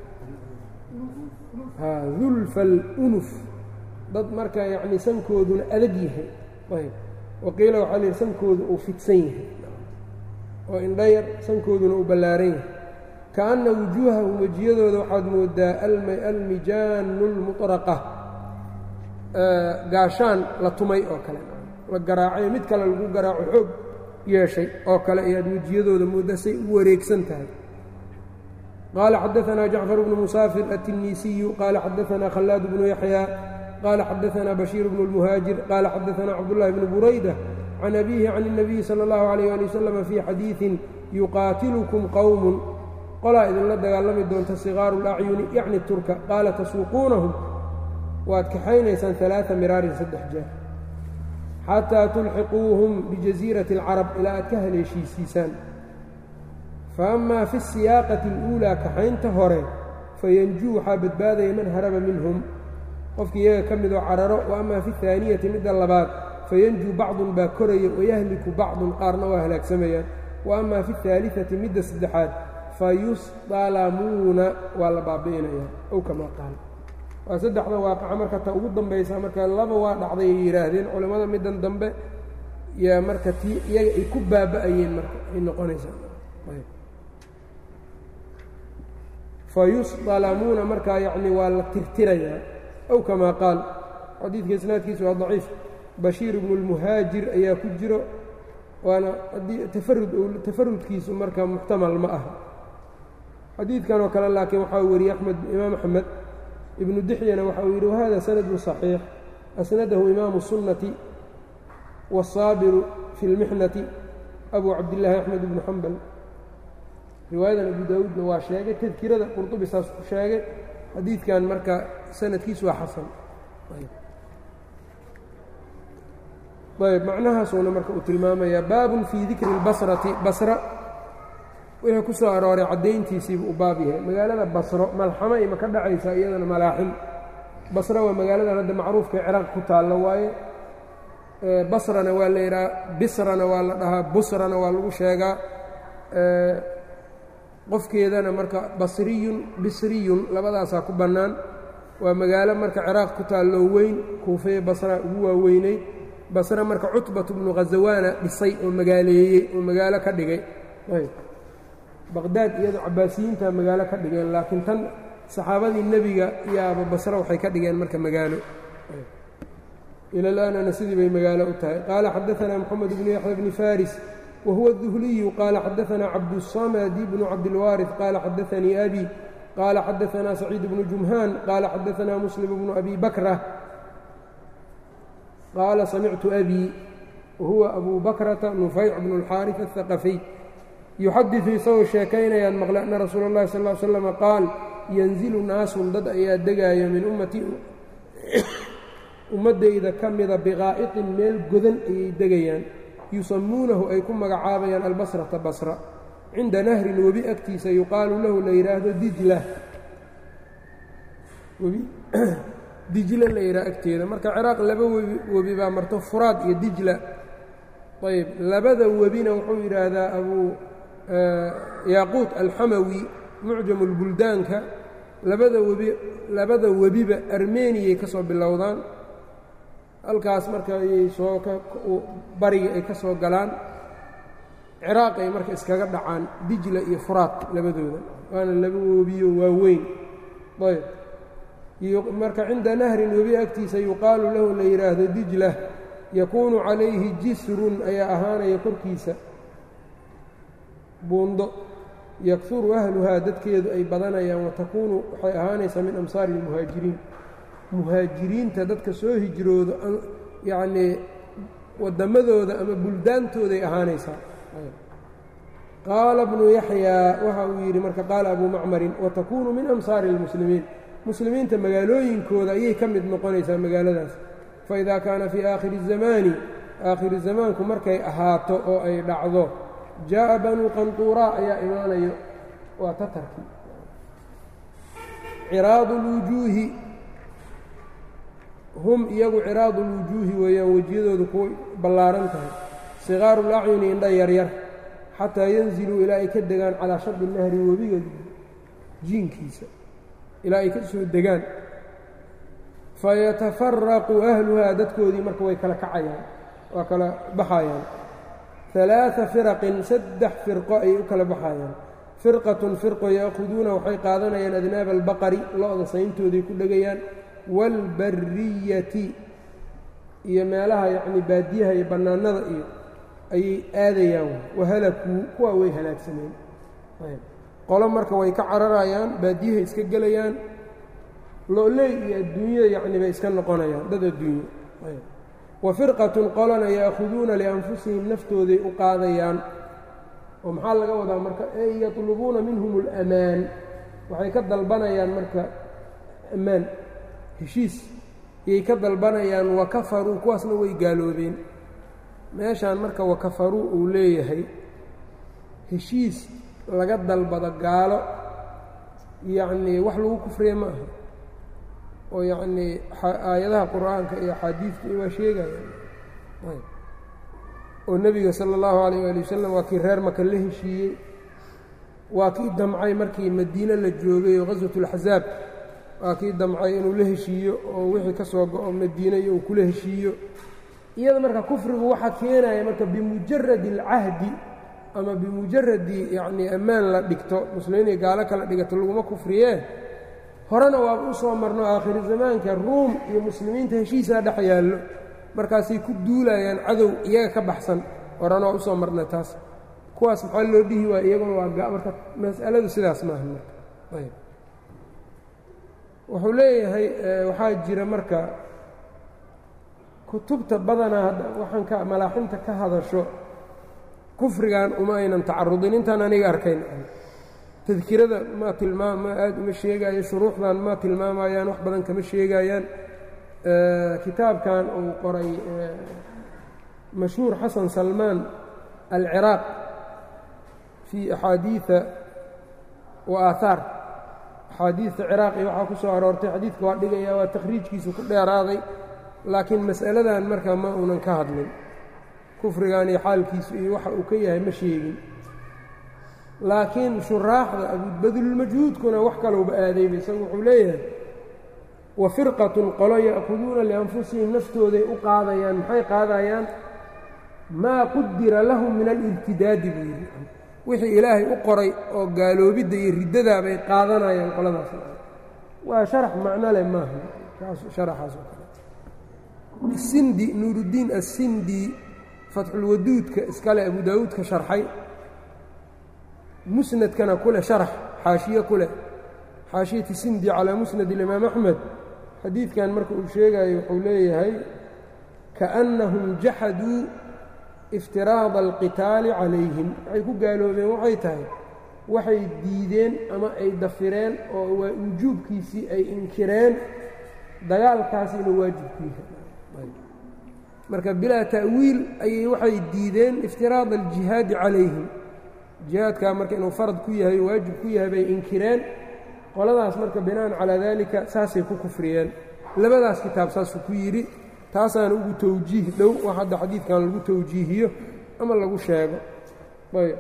dulfa alunuf dad marka yacnii sankooduna adag yahay ayb waqiila waxaa la yidhi sankoodu uu fidsan yahay oo indhayar sankooduna uu ballaaran yahay kaanna wujuuhahum wejiyadooda waxaad moodaa almijaanu اlmuطraqa gaashaan la tumay oo kale la garaacay mid kale lagu garaaco xoog yeeshay oo kale ayaad wejiyadooda mooddaa say u wareegsan tahay qaala xadaanaa jacfar bnu musaafir aلtinisiyu qaala xadaanaa khallaad bnu yaxyaa qaala xadaanaa bashiir bnu اlmuhaajir qaala xadaanaa cabdullahi bnu burayda can abiihi can الnabiyi salى اllahu عalيyه ali wasalam fii xadiiثin yuqaatilukum qowm qolaa idinla dagaalami doonta sigaaru اlacyuni yacni turka qaala tasuuquunahum waad kaxaynaysaan ثalaaثa miraarin saddex jeer xataa tulxiquuhum bijasiirati اlcarab ilaa aad ka haleeshiisiisaan faأmaa fi الsiyaaqati اlأuulaa kaxaynta hore fayanjuu waxaa badbaadaya man haraba minhum qofkii iyaga ka midoo cararo wa amaa fi اhaaniyati midda labaad fayanjuu bacdun baa koraya wayahliku bacdun qaarna waa halaagsamayaan wa amaa fi اhaaliثati midda saddexaad fayusdalamuuna waa la baabi'inayaa ow kamaa qaal waa saddexda waaqaca marka ta ugu dambaysa marka laba waa dhacday ay yidhaahdeen culimmada middan dambe yaa marka tii iyaga ay ku baaba'ayeen marka ay noqonaysaa fayusdalamuuna markaa yacni waa la tirtirayaa ow kamaa qaal xadiidka isnaadkiisa waa daciif bashiir ibnu اlmuhaajir ayaa ku jiro waana haddii tafarud tafarudkiisu marka muxtamal ma aha xadiidkan oo kale laakiin waxaa wariyey axmed imaam axmed ibnu dixyana waxa uu yidhi wahada sanadu صaxiix asnadahu imaamu الsunnati wالsaabiru fi اlmixnati abu cabdillaahi axmed ibnu xambal riwaayadan abu daawuudna waa sheegay tadkirada qurطubi saas ku sheegay xadiidkan marka sanadkiisu waa xasan ayb macnahaasuuna marka uu tilmaamayaa baabun fii dikri اlbasrati basra wixii ku soo arooray caddayntiisiibu u baab yahay magaalada basro malxamo ima ka dhacaysaa iyadana malaaxim basro waa magaaladan hadda macruufka ciraaq ku taallo waaye basrana waa la yidhaha bisrana waa la dhahaa busrana waa lagu sheegaa qofkeedana marka basriyun bisriyun labadaasaa ku bannaan waa magaalo marka ciraaq ku taalloo weyn kuufeye basra ugu waaweyneyd basre marka cutbatu bnu khazawaana dhisay oo magaaleeyey oo magaalo ka dhigay baqdaad iyadoo cabaasiyiinta magaalo ka dhigeen laakiin tan saxaabadii nebiga yaaba basre waxay ka dhigeen marka magaalo ilalaanana sidii bay magaalo u tahay qaala xadaanaa moxamed bnu yaxya bni faris wa huwa الduhliyu qaala xadaanaa cabduلsamadi bnu cabdilwaariث qaala xadaanii abi qaala xadaanaa saciid bnu jumhaan qaala xadaanaa muslim bnu abi bakra qaala samictu abi wahuwa abu bakrata nufayc bnu اlxaariث الhaqafiy yuxadiثu isagoo sheekaynayaan maqle ana rasuula اllahi sal ا slm qaal yanzilu naasun dad ayaa degaayo min ummatii ummaddayda ka mida biqaa'iqin meel godan ayay degayaan yusamuunahu ay ku magacaabayaan albasrata basra cinda nahrin webi agtiisa yuqaalu lahu la yidhaahdo dijla webi dijla la yidhaha agteeda marka ciraaq laba webi webi baa marto furaad iyo dijla ayb labada webina wuxuu yidhaahdaa abuu yaaquut alxamawi mucjamu lbuldaanka labada webi labada webiba armeniyay ka soo bilowdaan halkaas marka ayay soo ka bariga ay ka soo galaan ciraaq ay marka iskaga dhacaan dijla iyo furaad labadooda waana laba webiyo waaweyn ayb marka cinda nahrin webi agtiisa yuqaalu lahu la yidhaahdo dijla yakuunu calayhi jisrun ayaa ahaanaya korkiisa buundo yakuru ahluhaa dadkeedu ay badanayaan watakuunu waxay ahaanaysaa min amsaari اlmuhaajiriin muhaajiriinta dadka soo hijroodo yacnii wadammadooda ama buldaantooday ahaanaysaa qaala bnu yaxyaa waxa uu yidhi marka qaala abuu macmarin watakuunu min amsaari اlmuslimiin muslimiinta magaalooyinkooda ayay ka mid noqonaysaa magaaladaas faidaa kaana fii aakhiri الzamaani aakhiri zamaanku markay ahaato oo ay dhacdo jaaءa banuu qanطuuraa ayaa imaanayo waa tatarkii ciraadu اlwujuuhi hum iyagu ciraadu اlwujuuhi weeyaan wejiyadoodu kuwa ballaaran tahay sikaaru اlacyuni indha yaryar xataa yanziluu ilaa ay ka degaan calaa shadi nahri webiga jiinkiisa ilaa ay ka soo degaan fayatafaraqu ahluhaa dadkoodii marka way kala kacayaan waa kala baxayaan ثaلaaثa firaqin saddex firqo ayay u kala baxayaan firqatun firqo ya'khuduuna waxay qaadanayaan adnaaba albaqari lo-da sayntooday ku dhegayaan wاlbariyati iyo meelaha yacni baadiyaha iyo bannaanada iyo ayay aadayaan wahalakuu kuwaa way halaagsameen qolo marka way ka cararayaan baadiyahay iska gelayaan lo-ley iyo adduunyada yacni bay iska noqonayaan dad adduunye wa firqatun qolana ya'khuduuna lianfusihim naftooday u qaadayaan oo maxaa laga wadaa marka ey yatlubuuna minhum اlamaan waxay ka dalbanayaan marka ammaan heshiis ayay ka dalbanayaan wakafaruu kuwaasna way gaaloobeen meeshaan marka wakafaruu uu leeyahay heshiis laga dalbado gaalo yacnii wax lagu kufriya ma aha oo yacnii aayadaha qur'aanka iyo axaadiidka waa sheegayaan oo nebiga sala allahu calayh waali wasalam waa kii reer maka la heshiiyey waa kii damcay markii madiine la joogay oo qaswatulaxsaab waa kii damcay inuu la heshiiyo oo wixii ka soo go-o madiine iyo uu kula heshiiyo iyada marka kufrigu waxaa keenaya marka bimujaradi alcahdi ama bimujaradi yacnii ammaan la dhigto muslimiin iyo gaalo kala dhigato laguma kufriyee horena waaba u soo marno aakhiri zamaanka ruum iyo muslimiinta heshiisaa dhex yaallo markaasay ku duulayaan cadow iyaga ka baxsan horena waa usoo marna taas kuwaas maxaa loo dhihi waaya iyaguna waa marka mas'aladu sidaas maaha marka ayb wuxuu leeyahay waxaa jira marka kutubta badanaa hadda waxaan ka malaaxinta ka hadasho kufrigan uma aynan tacarudin intaan aniga arkayn tadkirada ma tilmaam ma aad uma sheegaayo shuruuxdan ma tilmaamayaan wax badan kama sheegayaan kitaabkan uu qoray mashhuur xasan salmaan alciraaq fii axaadiida wa aahaar axaadiidta ciraaqi waxaa ku soo aroortay xadiidka waa dhigaya waa takhriijkiisu ku dheeraaday laakiin mas'aladan marka ma uunan ka hadlin kufrigan iyo xaalkiisu iyo waxa uu ka yahay ma sheegin laakiin shuraaxda abubadlulmajhuudkuna wax kalowba aadayba isagu wuxuu leeyahay wa firqatun qolo ya'khuduuna lianfusihim naftooday u qaadayaan maxay qaadayaan maa qudira lahum min alibtidaadi buu yidhi wixii ilaahay u qoray oo gaaloobidda iyo riddadaa bay qaadanayaan qoladaas waa sharax macno leh maaha sharaxaas oo kale sindi nuuruddiin assindi fatxulwaduudka iskale abu daawuudka sharxay musnadkana ku leh sharax xaashiye ku leh xaashiyati sindi calaa musnad ilimaam axmed xadiidkan marka uu sheegayo wuxuu leeyahay kaannahum jaxaduu iftiraada alqitaali calayhim waxay ku gaaloobeen waxay tahay waxay diideen ama ay dafireen oo waa wujuubkiisii ay inkireen dagaalkaas inuu waajibkiisa marka bilaa ta'wiil ayay waxay diideen iftiraada aljihaadi calayhim jihaadkaa marka inuu farad ku yahay o waajib ku yahay bay inkireen qoladaas marka bina'an calaa daalika saasay ku kufriyeen labadaas kitaab saasuu ku yidhi taasaana ugu tawjiih dhow wax hadda xadiidkan lagu tawjiihiyo ama lagu sheego ayb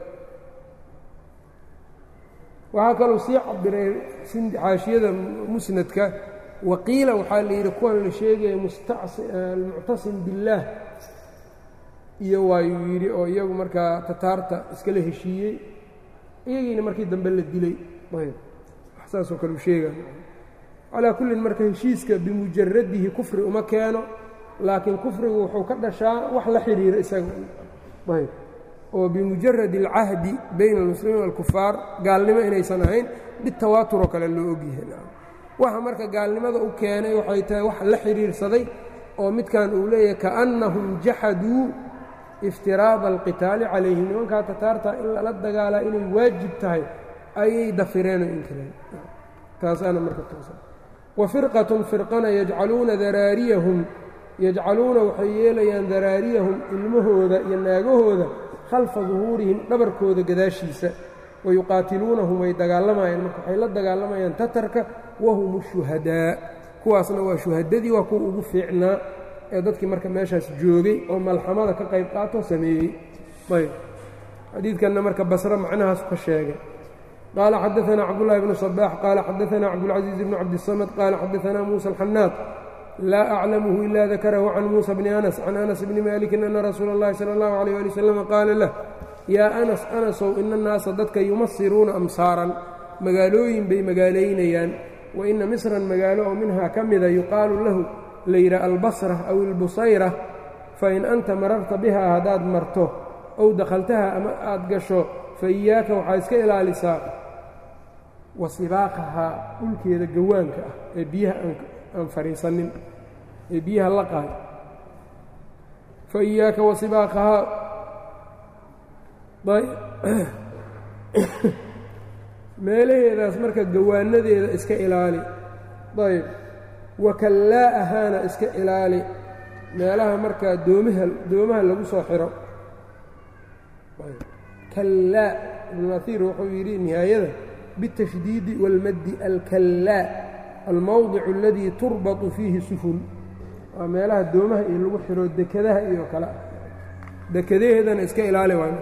waxaa kaluu sii cabiray xaashiyada musnadka waqiila waxaa la yidhi kuwan la sheegaya almuctasim biاllaah iyo waayuu yidhi oo iyagu markaa tataarta iskala heshiiyey iyagiina markii dambe la dilay ayb saasoo kale u sheega calaa kullin marka heshiiska bimujaradihi kufri uma keeno laakiin kufrigu wuxuu ka dhashaa wax la xidhiira isaga ayb oo bimujarad alcahdi bayna almuslimiin walkufaar gaalnimo inaysan ahayn bitawaaturoo kale loo ogyahay waxa marka gaalnimada u keenay waxay tahay wax la xidhiirsaday oo midkan uu leeyahay kaannahum jaxaduu iftiraada alqitaali calayhim nimankaa tataarta in lala dagaalaa inay waajib tahay ayay dafireen oo inkireen taasaana marka toosa wa firqatun firqana yajcaluuna daraariyahum yajcaluuna waxay yeelayaan daraariyahum ilmahooda iyo naagahooda khalfa duhuurihim dhabarkooda gadaashiisa wayuqaatiluunahum way dagaalamayaan marka waxay la dagaalamayaan tatarka wahum shuhadaa kuwaasna waa shuhadadii waa kuwa ugu fiicnaa ee dadkii marka meeshaas joogay oo malxamada ka qayb qaato sameeyey ayb xadiidkanna marka basre macnahaas ka sheegay qaala xadaanaa cabdullahi bnu sabaax qaala xadaanaa cabdulcaziiz bnu cabdisamad qaala xadaanaa muusa alxanaad laa aclamuhu ila dakarahu can muusa bni anas can anas bni malikin ana rasuula اllahi salى اllahu alيyh ali wasalam qaala lah yaa anas anasow ina annaasa dadka yumasiruuna amsaaran magaalooyin bay magaalaynayaan wa ina misran magaalo oo minhaa ka mida yuqaalu lahu la yidhaha albasra aw ilbusayra fain anta mararta bihaa haddaad marto ow dakhaltaha ama aad gasho fa iyaaka waxaa iska ilaalisaa wa sibaaqahaa dhulkeeda gawaanka ah ee biyaha aan fadhiisanin ee biyaha la qaay fa iyaaka wa sibaaqahaa meelaheedaas marka gawaanadeeda iska ilaali ayb wakallaa'ahaana iska ilaali meelaha markaa doomaha doomaha lagu soo xiro kallaa ibnuahiir wuxuu yidhi nihaayada biالtashdiidi wاlmaddi alkallaa almowdicu aladii turbatu fiihi sufun waa meelaha doomaha iyo lagu xiro dekadaha iyo kale dekadaheedana iska ilaali waay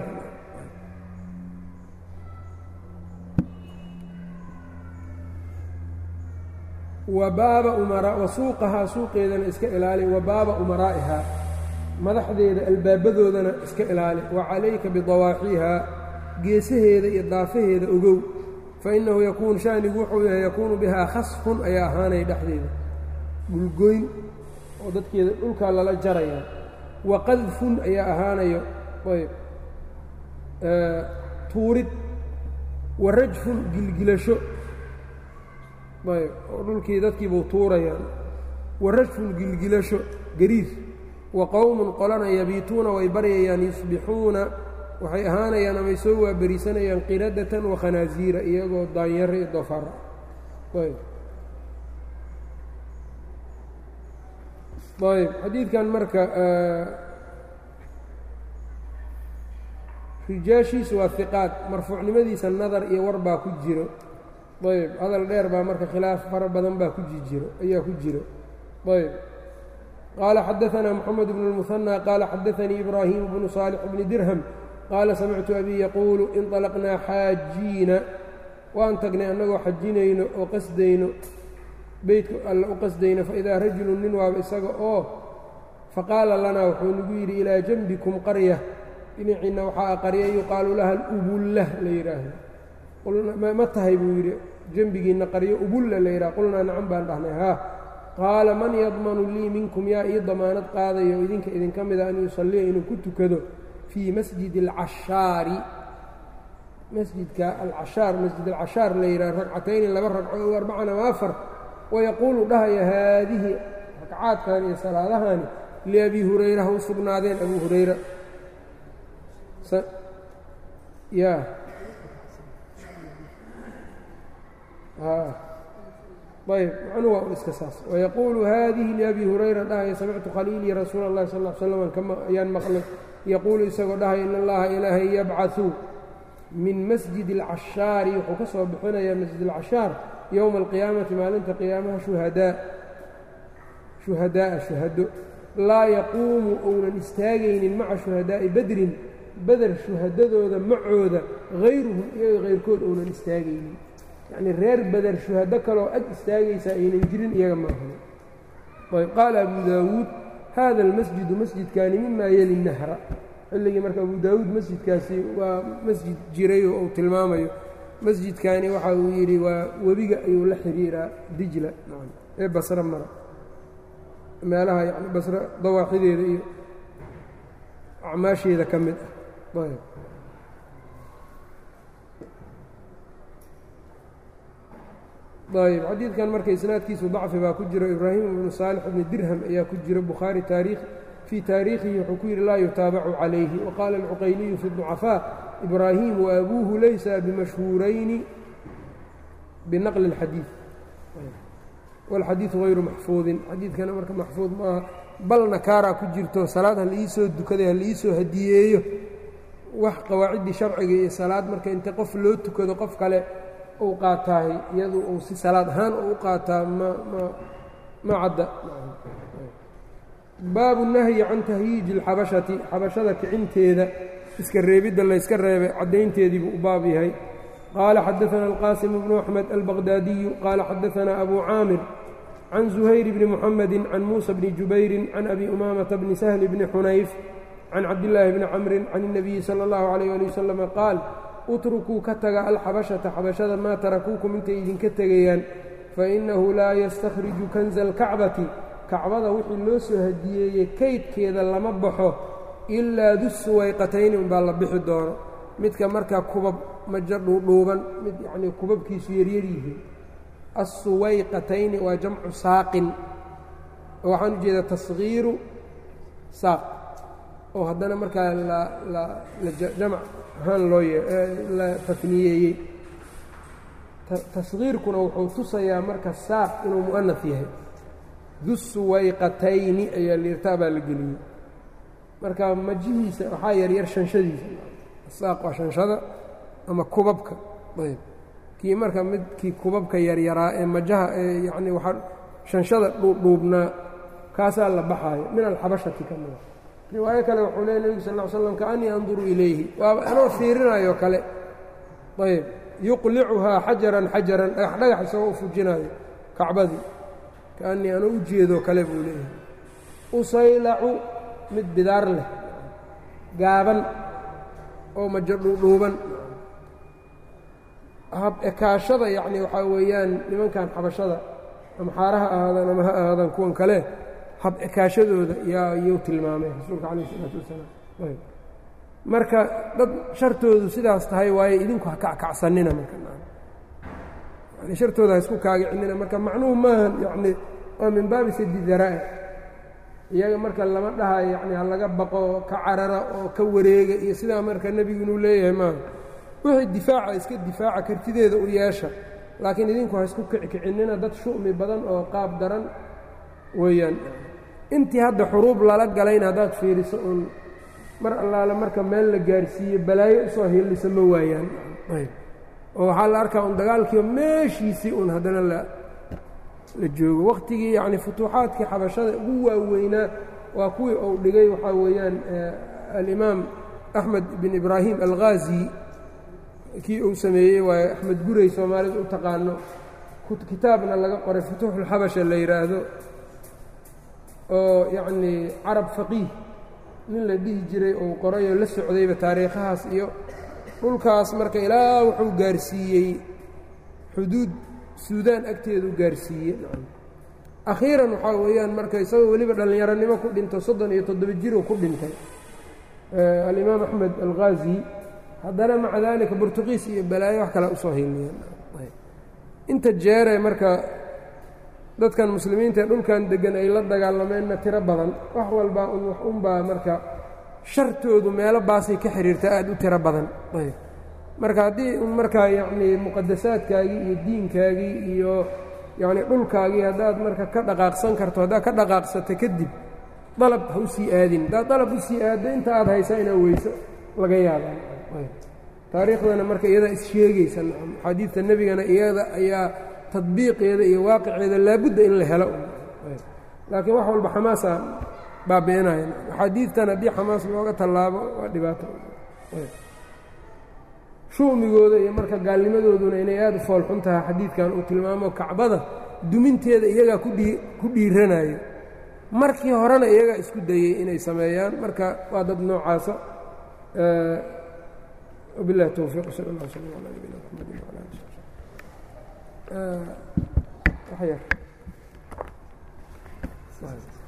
wabaaba umara wa suuqahaa suuqeedana iska ilaali wa baaba umaraa'ihaa madaxdeeda albaabadoodana iska ilaali wa calayka bidawaaxiihaa geesaheeda iyo daafaheeda ogow fainahu yakuun shanigu wuxuu yahay yakuunu bihaa khasfun ayaa ahaanaya dhexdeeda dhulgoyn oo dadkeeda dhulkaa lala jaraya wa qadfun ayaa ahaanayo ayb tuurid wa rajfun gilgilasho ayb oo dhulkii dadkiibuu tuurayaan wa rajfun gilgilasho gariir wa qowmun qolana yabiituuna way baryayaan yusbixuuna waxay ahaanayaan amay soo waaberisanayaan qiradatan wa khanaasiira iyagoo daanyaro iyo dofara ayb ayb xadiidkan marka rijaashiisu waa hiqaad marfuucnimadiisa nadar iyo war baa ku jiro ayb hadal dheer baa marka khilaaf fara badan baa ku jijiro ayaa ku jiro ayb qaala xadaanaa moxamed bnu اlmuhanى qaala xadaanii ibraahimu bnu saalix bni dirham qaala samictu abii yaquulu inطalaqnaa xaajiina waan tagnay annagoo xajinayno oo qasdayno beytka alla u qasdayno faidaa rajulu nin waaba isaga oo faqaala lanaa wuxuu nagu yidhi ilaa janbikum qarya dhinaciinna waxaa qarya yuqaalu laha alubulla la yidhaahdo ma tahay buu yidhi dembigiinna qaryo ubulla la yidhaha qulnaa nacan baan dhahnay haa qaala man yadmanu lii minkum yaa ii damaanad qaadayo idinka idinka mida an yusalliya inuu ku tukado fii masjidi alcashaari masjidka alcashaar masjid alcashaar la yidhaha ragcatayni laba ragco o arbacan ama afar wayaquulu dhahaya haadihi ragcaadkan iyo salaadahani liabii hurayra ha u sugnaadeen abuu hurayra ya ayb macnuu waa un iska saas wayaquulu haadihi liabii hurayra dhahaya samictu khaliilii rasuula اllahi sal ll slam kama ayaan maqlay yaquulu isagoo dhahaya in allaha ilaahay yabcau min masjid اlcashaari wuxuu ka soo bixinayaa masjid اlcashaar yowma alqiyaamati maalinta qiyaamaha shuhadaa shuhadaa'a shuhado laa yaquumu ounan istaagaynin maca shuhadaa'i badrin beder shuhadadooda macooda hayruhum iyaga hayrkood ounan istaagaynin yacnii reer beder shuhado kaloo ag istaagaysaa aynan jirin iyaga maahan ayb qaala abu daawuud hada almasjidu masjidkaani mimaa yeli nahra xilligii marka abu daawuud masjidkaasi waa masjid jirayoo uu tilmaamayo masjidkaani waxa uu yidhi waa webiga ayuu la xiriiraa dijla ee basro mara meelaha yani basro dawaaxideeda iyo acmaasheeda ka mid ah ayb ayb xadiidkan marka isnaadkiisu dacfi baa ku jiro ibraahim ibnu saalix ibni dirham ayaa ku jiro bukhaari taariikh fii taariikhihi wuxuu ku yidhi laa yutaabacu calayhi waqaala alcuqayliyu fi ducafaa ibraahim waabuuhu laysa bimashhuurayni binaqli اlxadiid wاlxadiidu hayru maxfuudin xadiidkana marka maxfuud maaha bal nakaaraa ku jirto salaad ha liiisoo dukaday ha liiisoo hadiyeeyo wax qawaaciddii sharciga iyo salaad marka inta qof loo tukado qof kale uu qaataahay iyadu uu si salaad ahaan u qaataa ma ma ma cadda baabu nahyi can tahyiiji اlxabashati xabashada kicinteeda iska reebidda layska reebay caddaynteedii buu u baab yahay qaala xadaثana alqaasim bnu axmed albaqdaadiyu qaala xadaثana abu caamir can zuhayr bni muxamedi can muusa bni jubayrin can abi umaamata bni sahli bni xunayf can cabdillaahi bni camrin can الnabiyi salى اllahu عalayh ali wasalama qaal utrukuu ka taga alxabashata xabashada maa tarakuukum intay idinka tegayaan fainahu laa yastakhriju kanza alkacbati kacbada wixii loo soo hadiyeeyey kaydkeeda lama baxo ilaa dusuwayqatayni unbaa la bixi doono midka markaa kubab majo dhuudhuuban mid yacnii kubabkiisu yaryar yihiin assuwayqatayni waa jamcu saaqin oo waxaan u jeedaa tasgiiru saaq oo haddana markaa la la la jamac ahaan loo la tafniyeeyey tasgiirkuna wuxuu tusayaa marka saaq inuu mu'anaf yahay dusuwayqatayni ayaa liirtaa baa la geliyey marka majihiisa waxaa yaryar shanshadiisa saaq waa shanshada ama kubabka ayb kii marka midkii kubabka yaryaraa ee majaha ee yacnii waxaa shanshada dhuudhuubnaa kaasaa la baxaayo min alxabashati ka mida riwaayo kale wuxuu leey nebigu sal ll ly slam kaanii anduru ilayhi waaba anoo fiirinayo kale ayb yuqlicuhaa xajaran xajaran dhagax dhagax isagoo u fujinaayo kacbadii kaanii anoo u jeedoo kale buu leeyahay usaylacu mid bidaar leh gaaban oo majo dhuudhuuban hab ekaashada yacni waxaa weeyaan nimankan xabashada ama xaaraha ahaadaan ama ha ahaadaan kuwan kale hab ekaashadooda yaa yuu tilmaamay rasuulka calayh isalaatu wasalaam marka dad shartoodu sidaas tahay waaye idinku ha kackacsanina marka yani shartooda ha isku kaagicinina marka macnuhu maahan yacni waa min baabi sadi daraa'ic iyaga marka lama dhahayo yacni ha laga baqo ka carara oo ka wareega iyo sidaa marka nebigu inuu leeyahay maaha wixii difaaca iska difaaca kartideeda u yeesha laakiin idinku ha isku kickicinina dad shu'mi badan oo qaab daran weeyaan intii hadda xuruub lala galayna haddaad fiiriso uun mar allaale marka meel la gaarsiiyo balaayo usoo hillisa ma waayaan oo waxaa la arkaa un dagaalkiiba meeshiisii un haddana la la joogo wakhtigii yacni futuuxaadkii xabashada ugu waaweynaa waa kuwii uu dhigay waxaa weeyaan alimaam axmed bin ibraahim alghaazi kii uu sameeyey waaye axmed guray soomaalida u taqaano kitaabna laga qoray futuuxulxabasha la yidhaahdo oo yacnii carab faqiih nin la dhihi jiray uu qorayoo la socdayba taariikhahaas iyo dhulkaas marka ilaa wuxuu gaarsiiyey xuduud suudaan agteedu gaarsiiyey akhiiran waxaa weeyaan marka isagoo weliba dhallinyaronimo ku dhinto soddon iyo toddoba jiruu ku dhintay alimaam axmed alghaazi haddana maca daalika burtuqiis iyo balaayo wax kale usoo hiliyeen inta jeere marka dadkan muslimiinta ee dhulkan deggan ay la dagaalameenna tiro badan wax walbaa un wax unbaa marka shartoodu meelo baasay ka xiriirta aada u tiro badan ayb marka haddii un markaa yacnii muqadasaadkaagii iyo diinkaagii iyo yacni dhulkaagii haddaad marka ka dhaqaaqsan karto haddaad ka dhaqaaqsato kadib dalab ha u sii aadin haddaad dalab u sii aaddo inta aad haysaa inaa weyso laga yaabaa taariikhdana marka iyadaa issheegaysa axaadiidta nebigana iyada ayaa tadbiiqeeda iyo waaqiceeda laabudda in la helo laakiin wax walba xamaasa baabi'inaya axaadiidtan haddii xamaas looga tallaabo waa dhibaato shu'migooda iyo marka gaalnimadooduna inay aada u foolxun tahay xadiidkan uu tilmaamo kacbada duminteeda iyagaa kudhii ku dhiiranayo markii horena iyagaa isku dayey inay sameeyaan marka waa dad noocaasa wabilahi towfiiq sal allah sala ala nabina mxamedi wala ali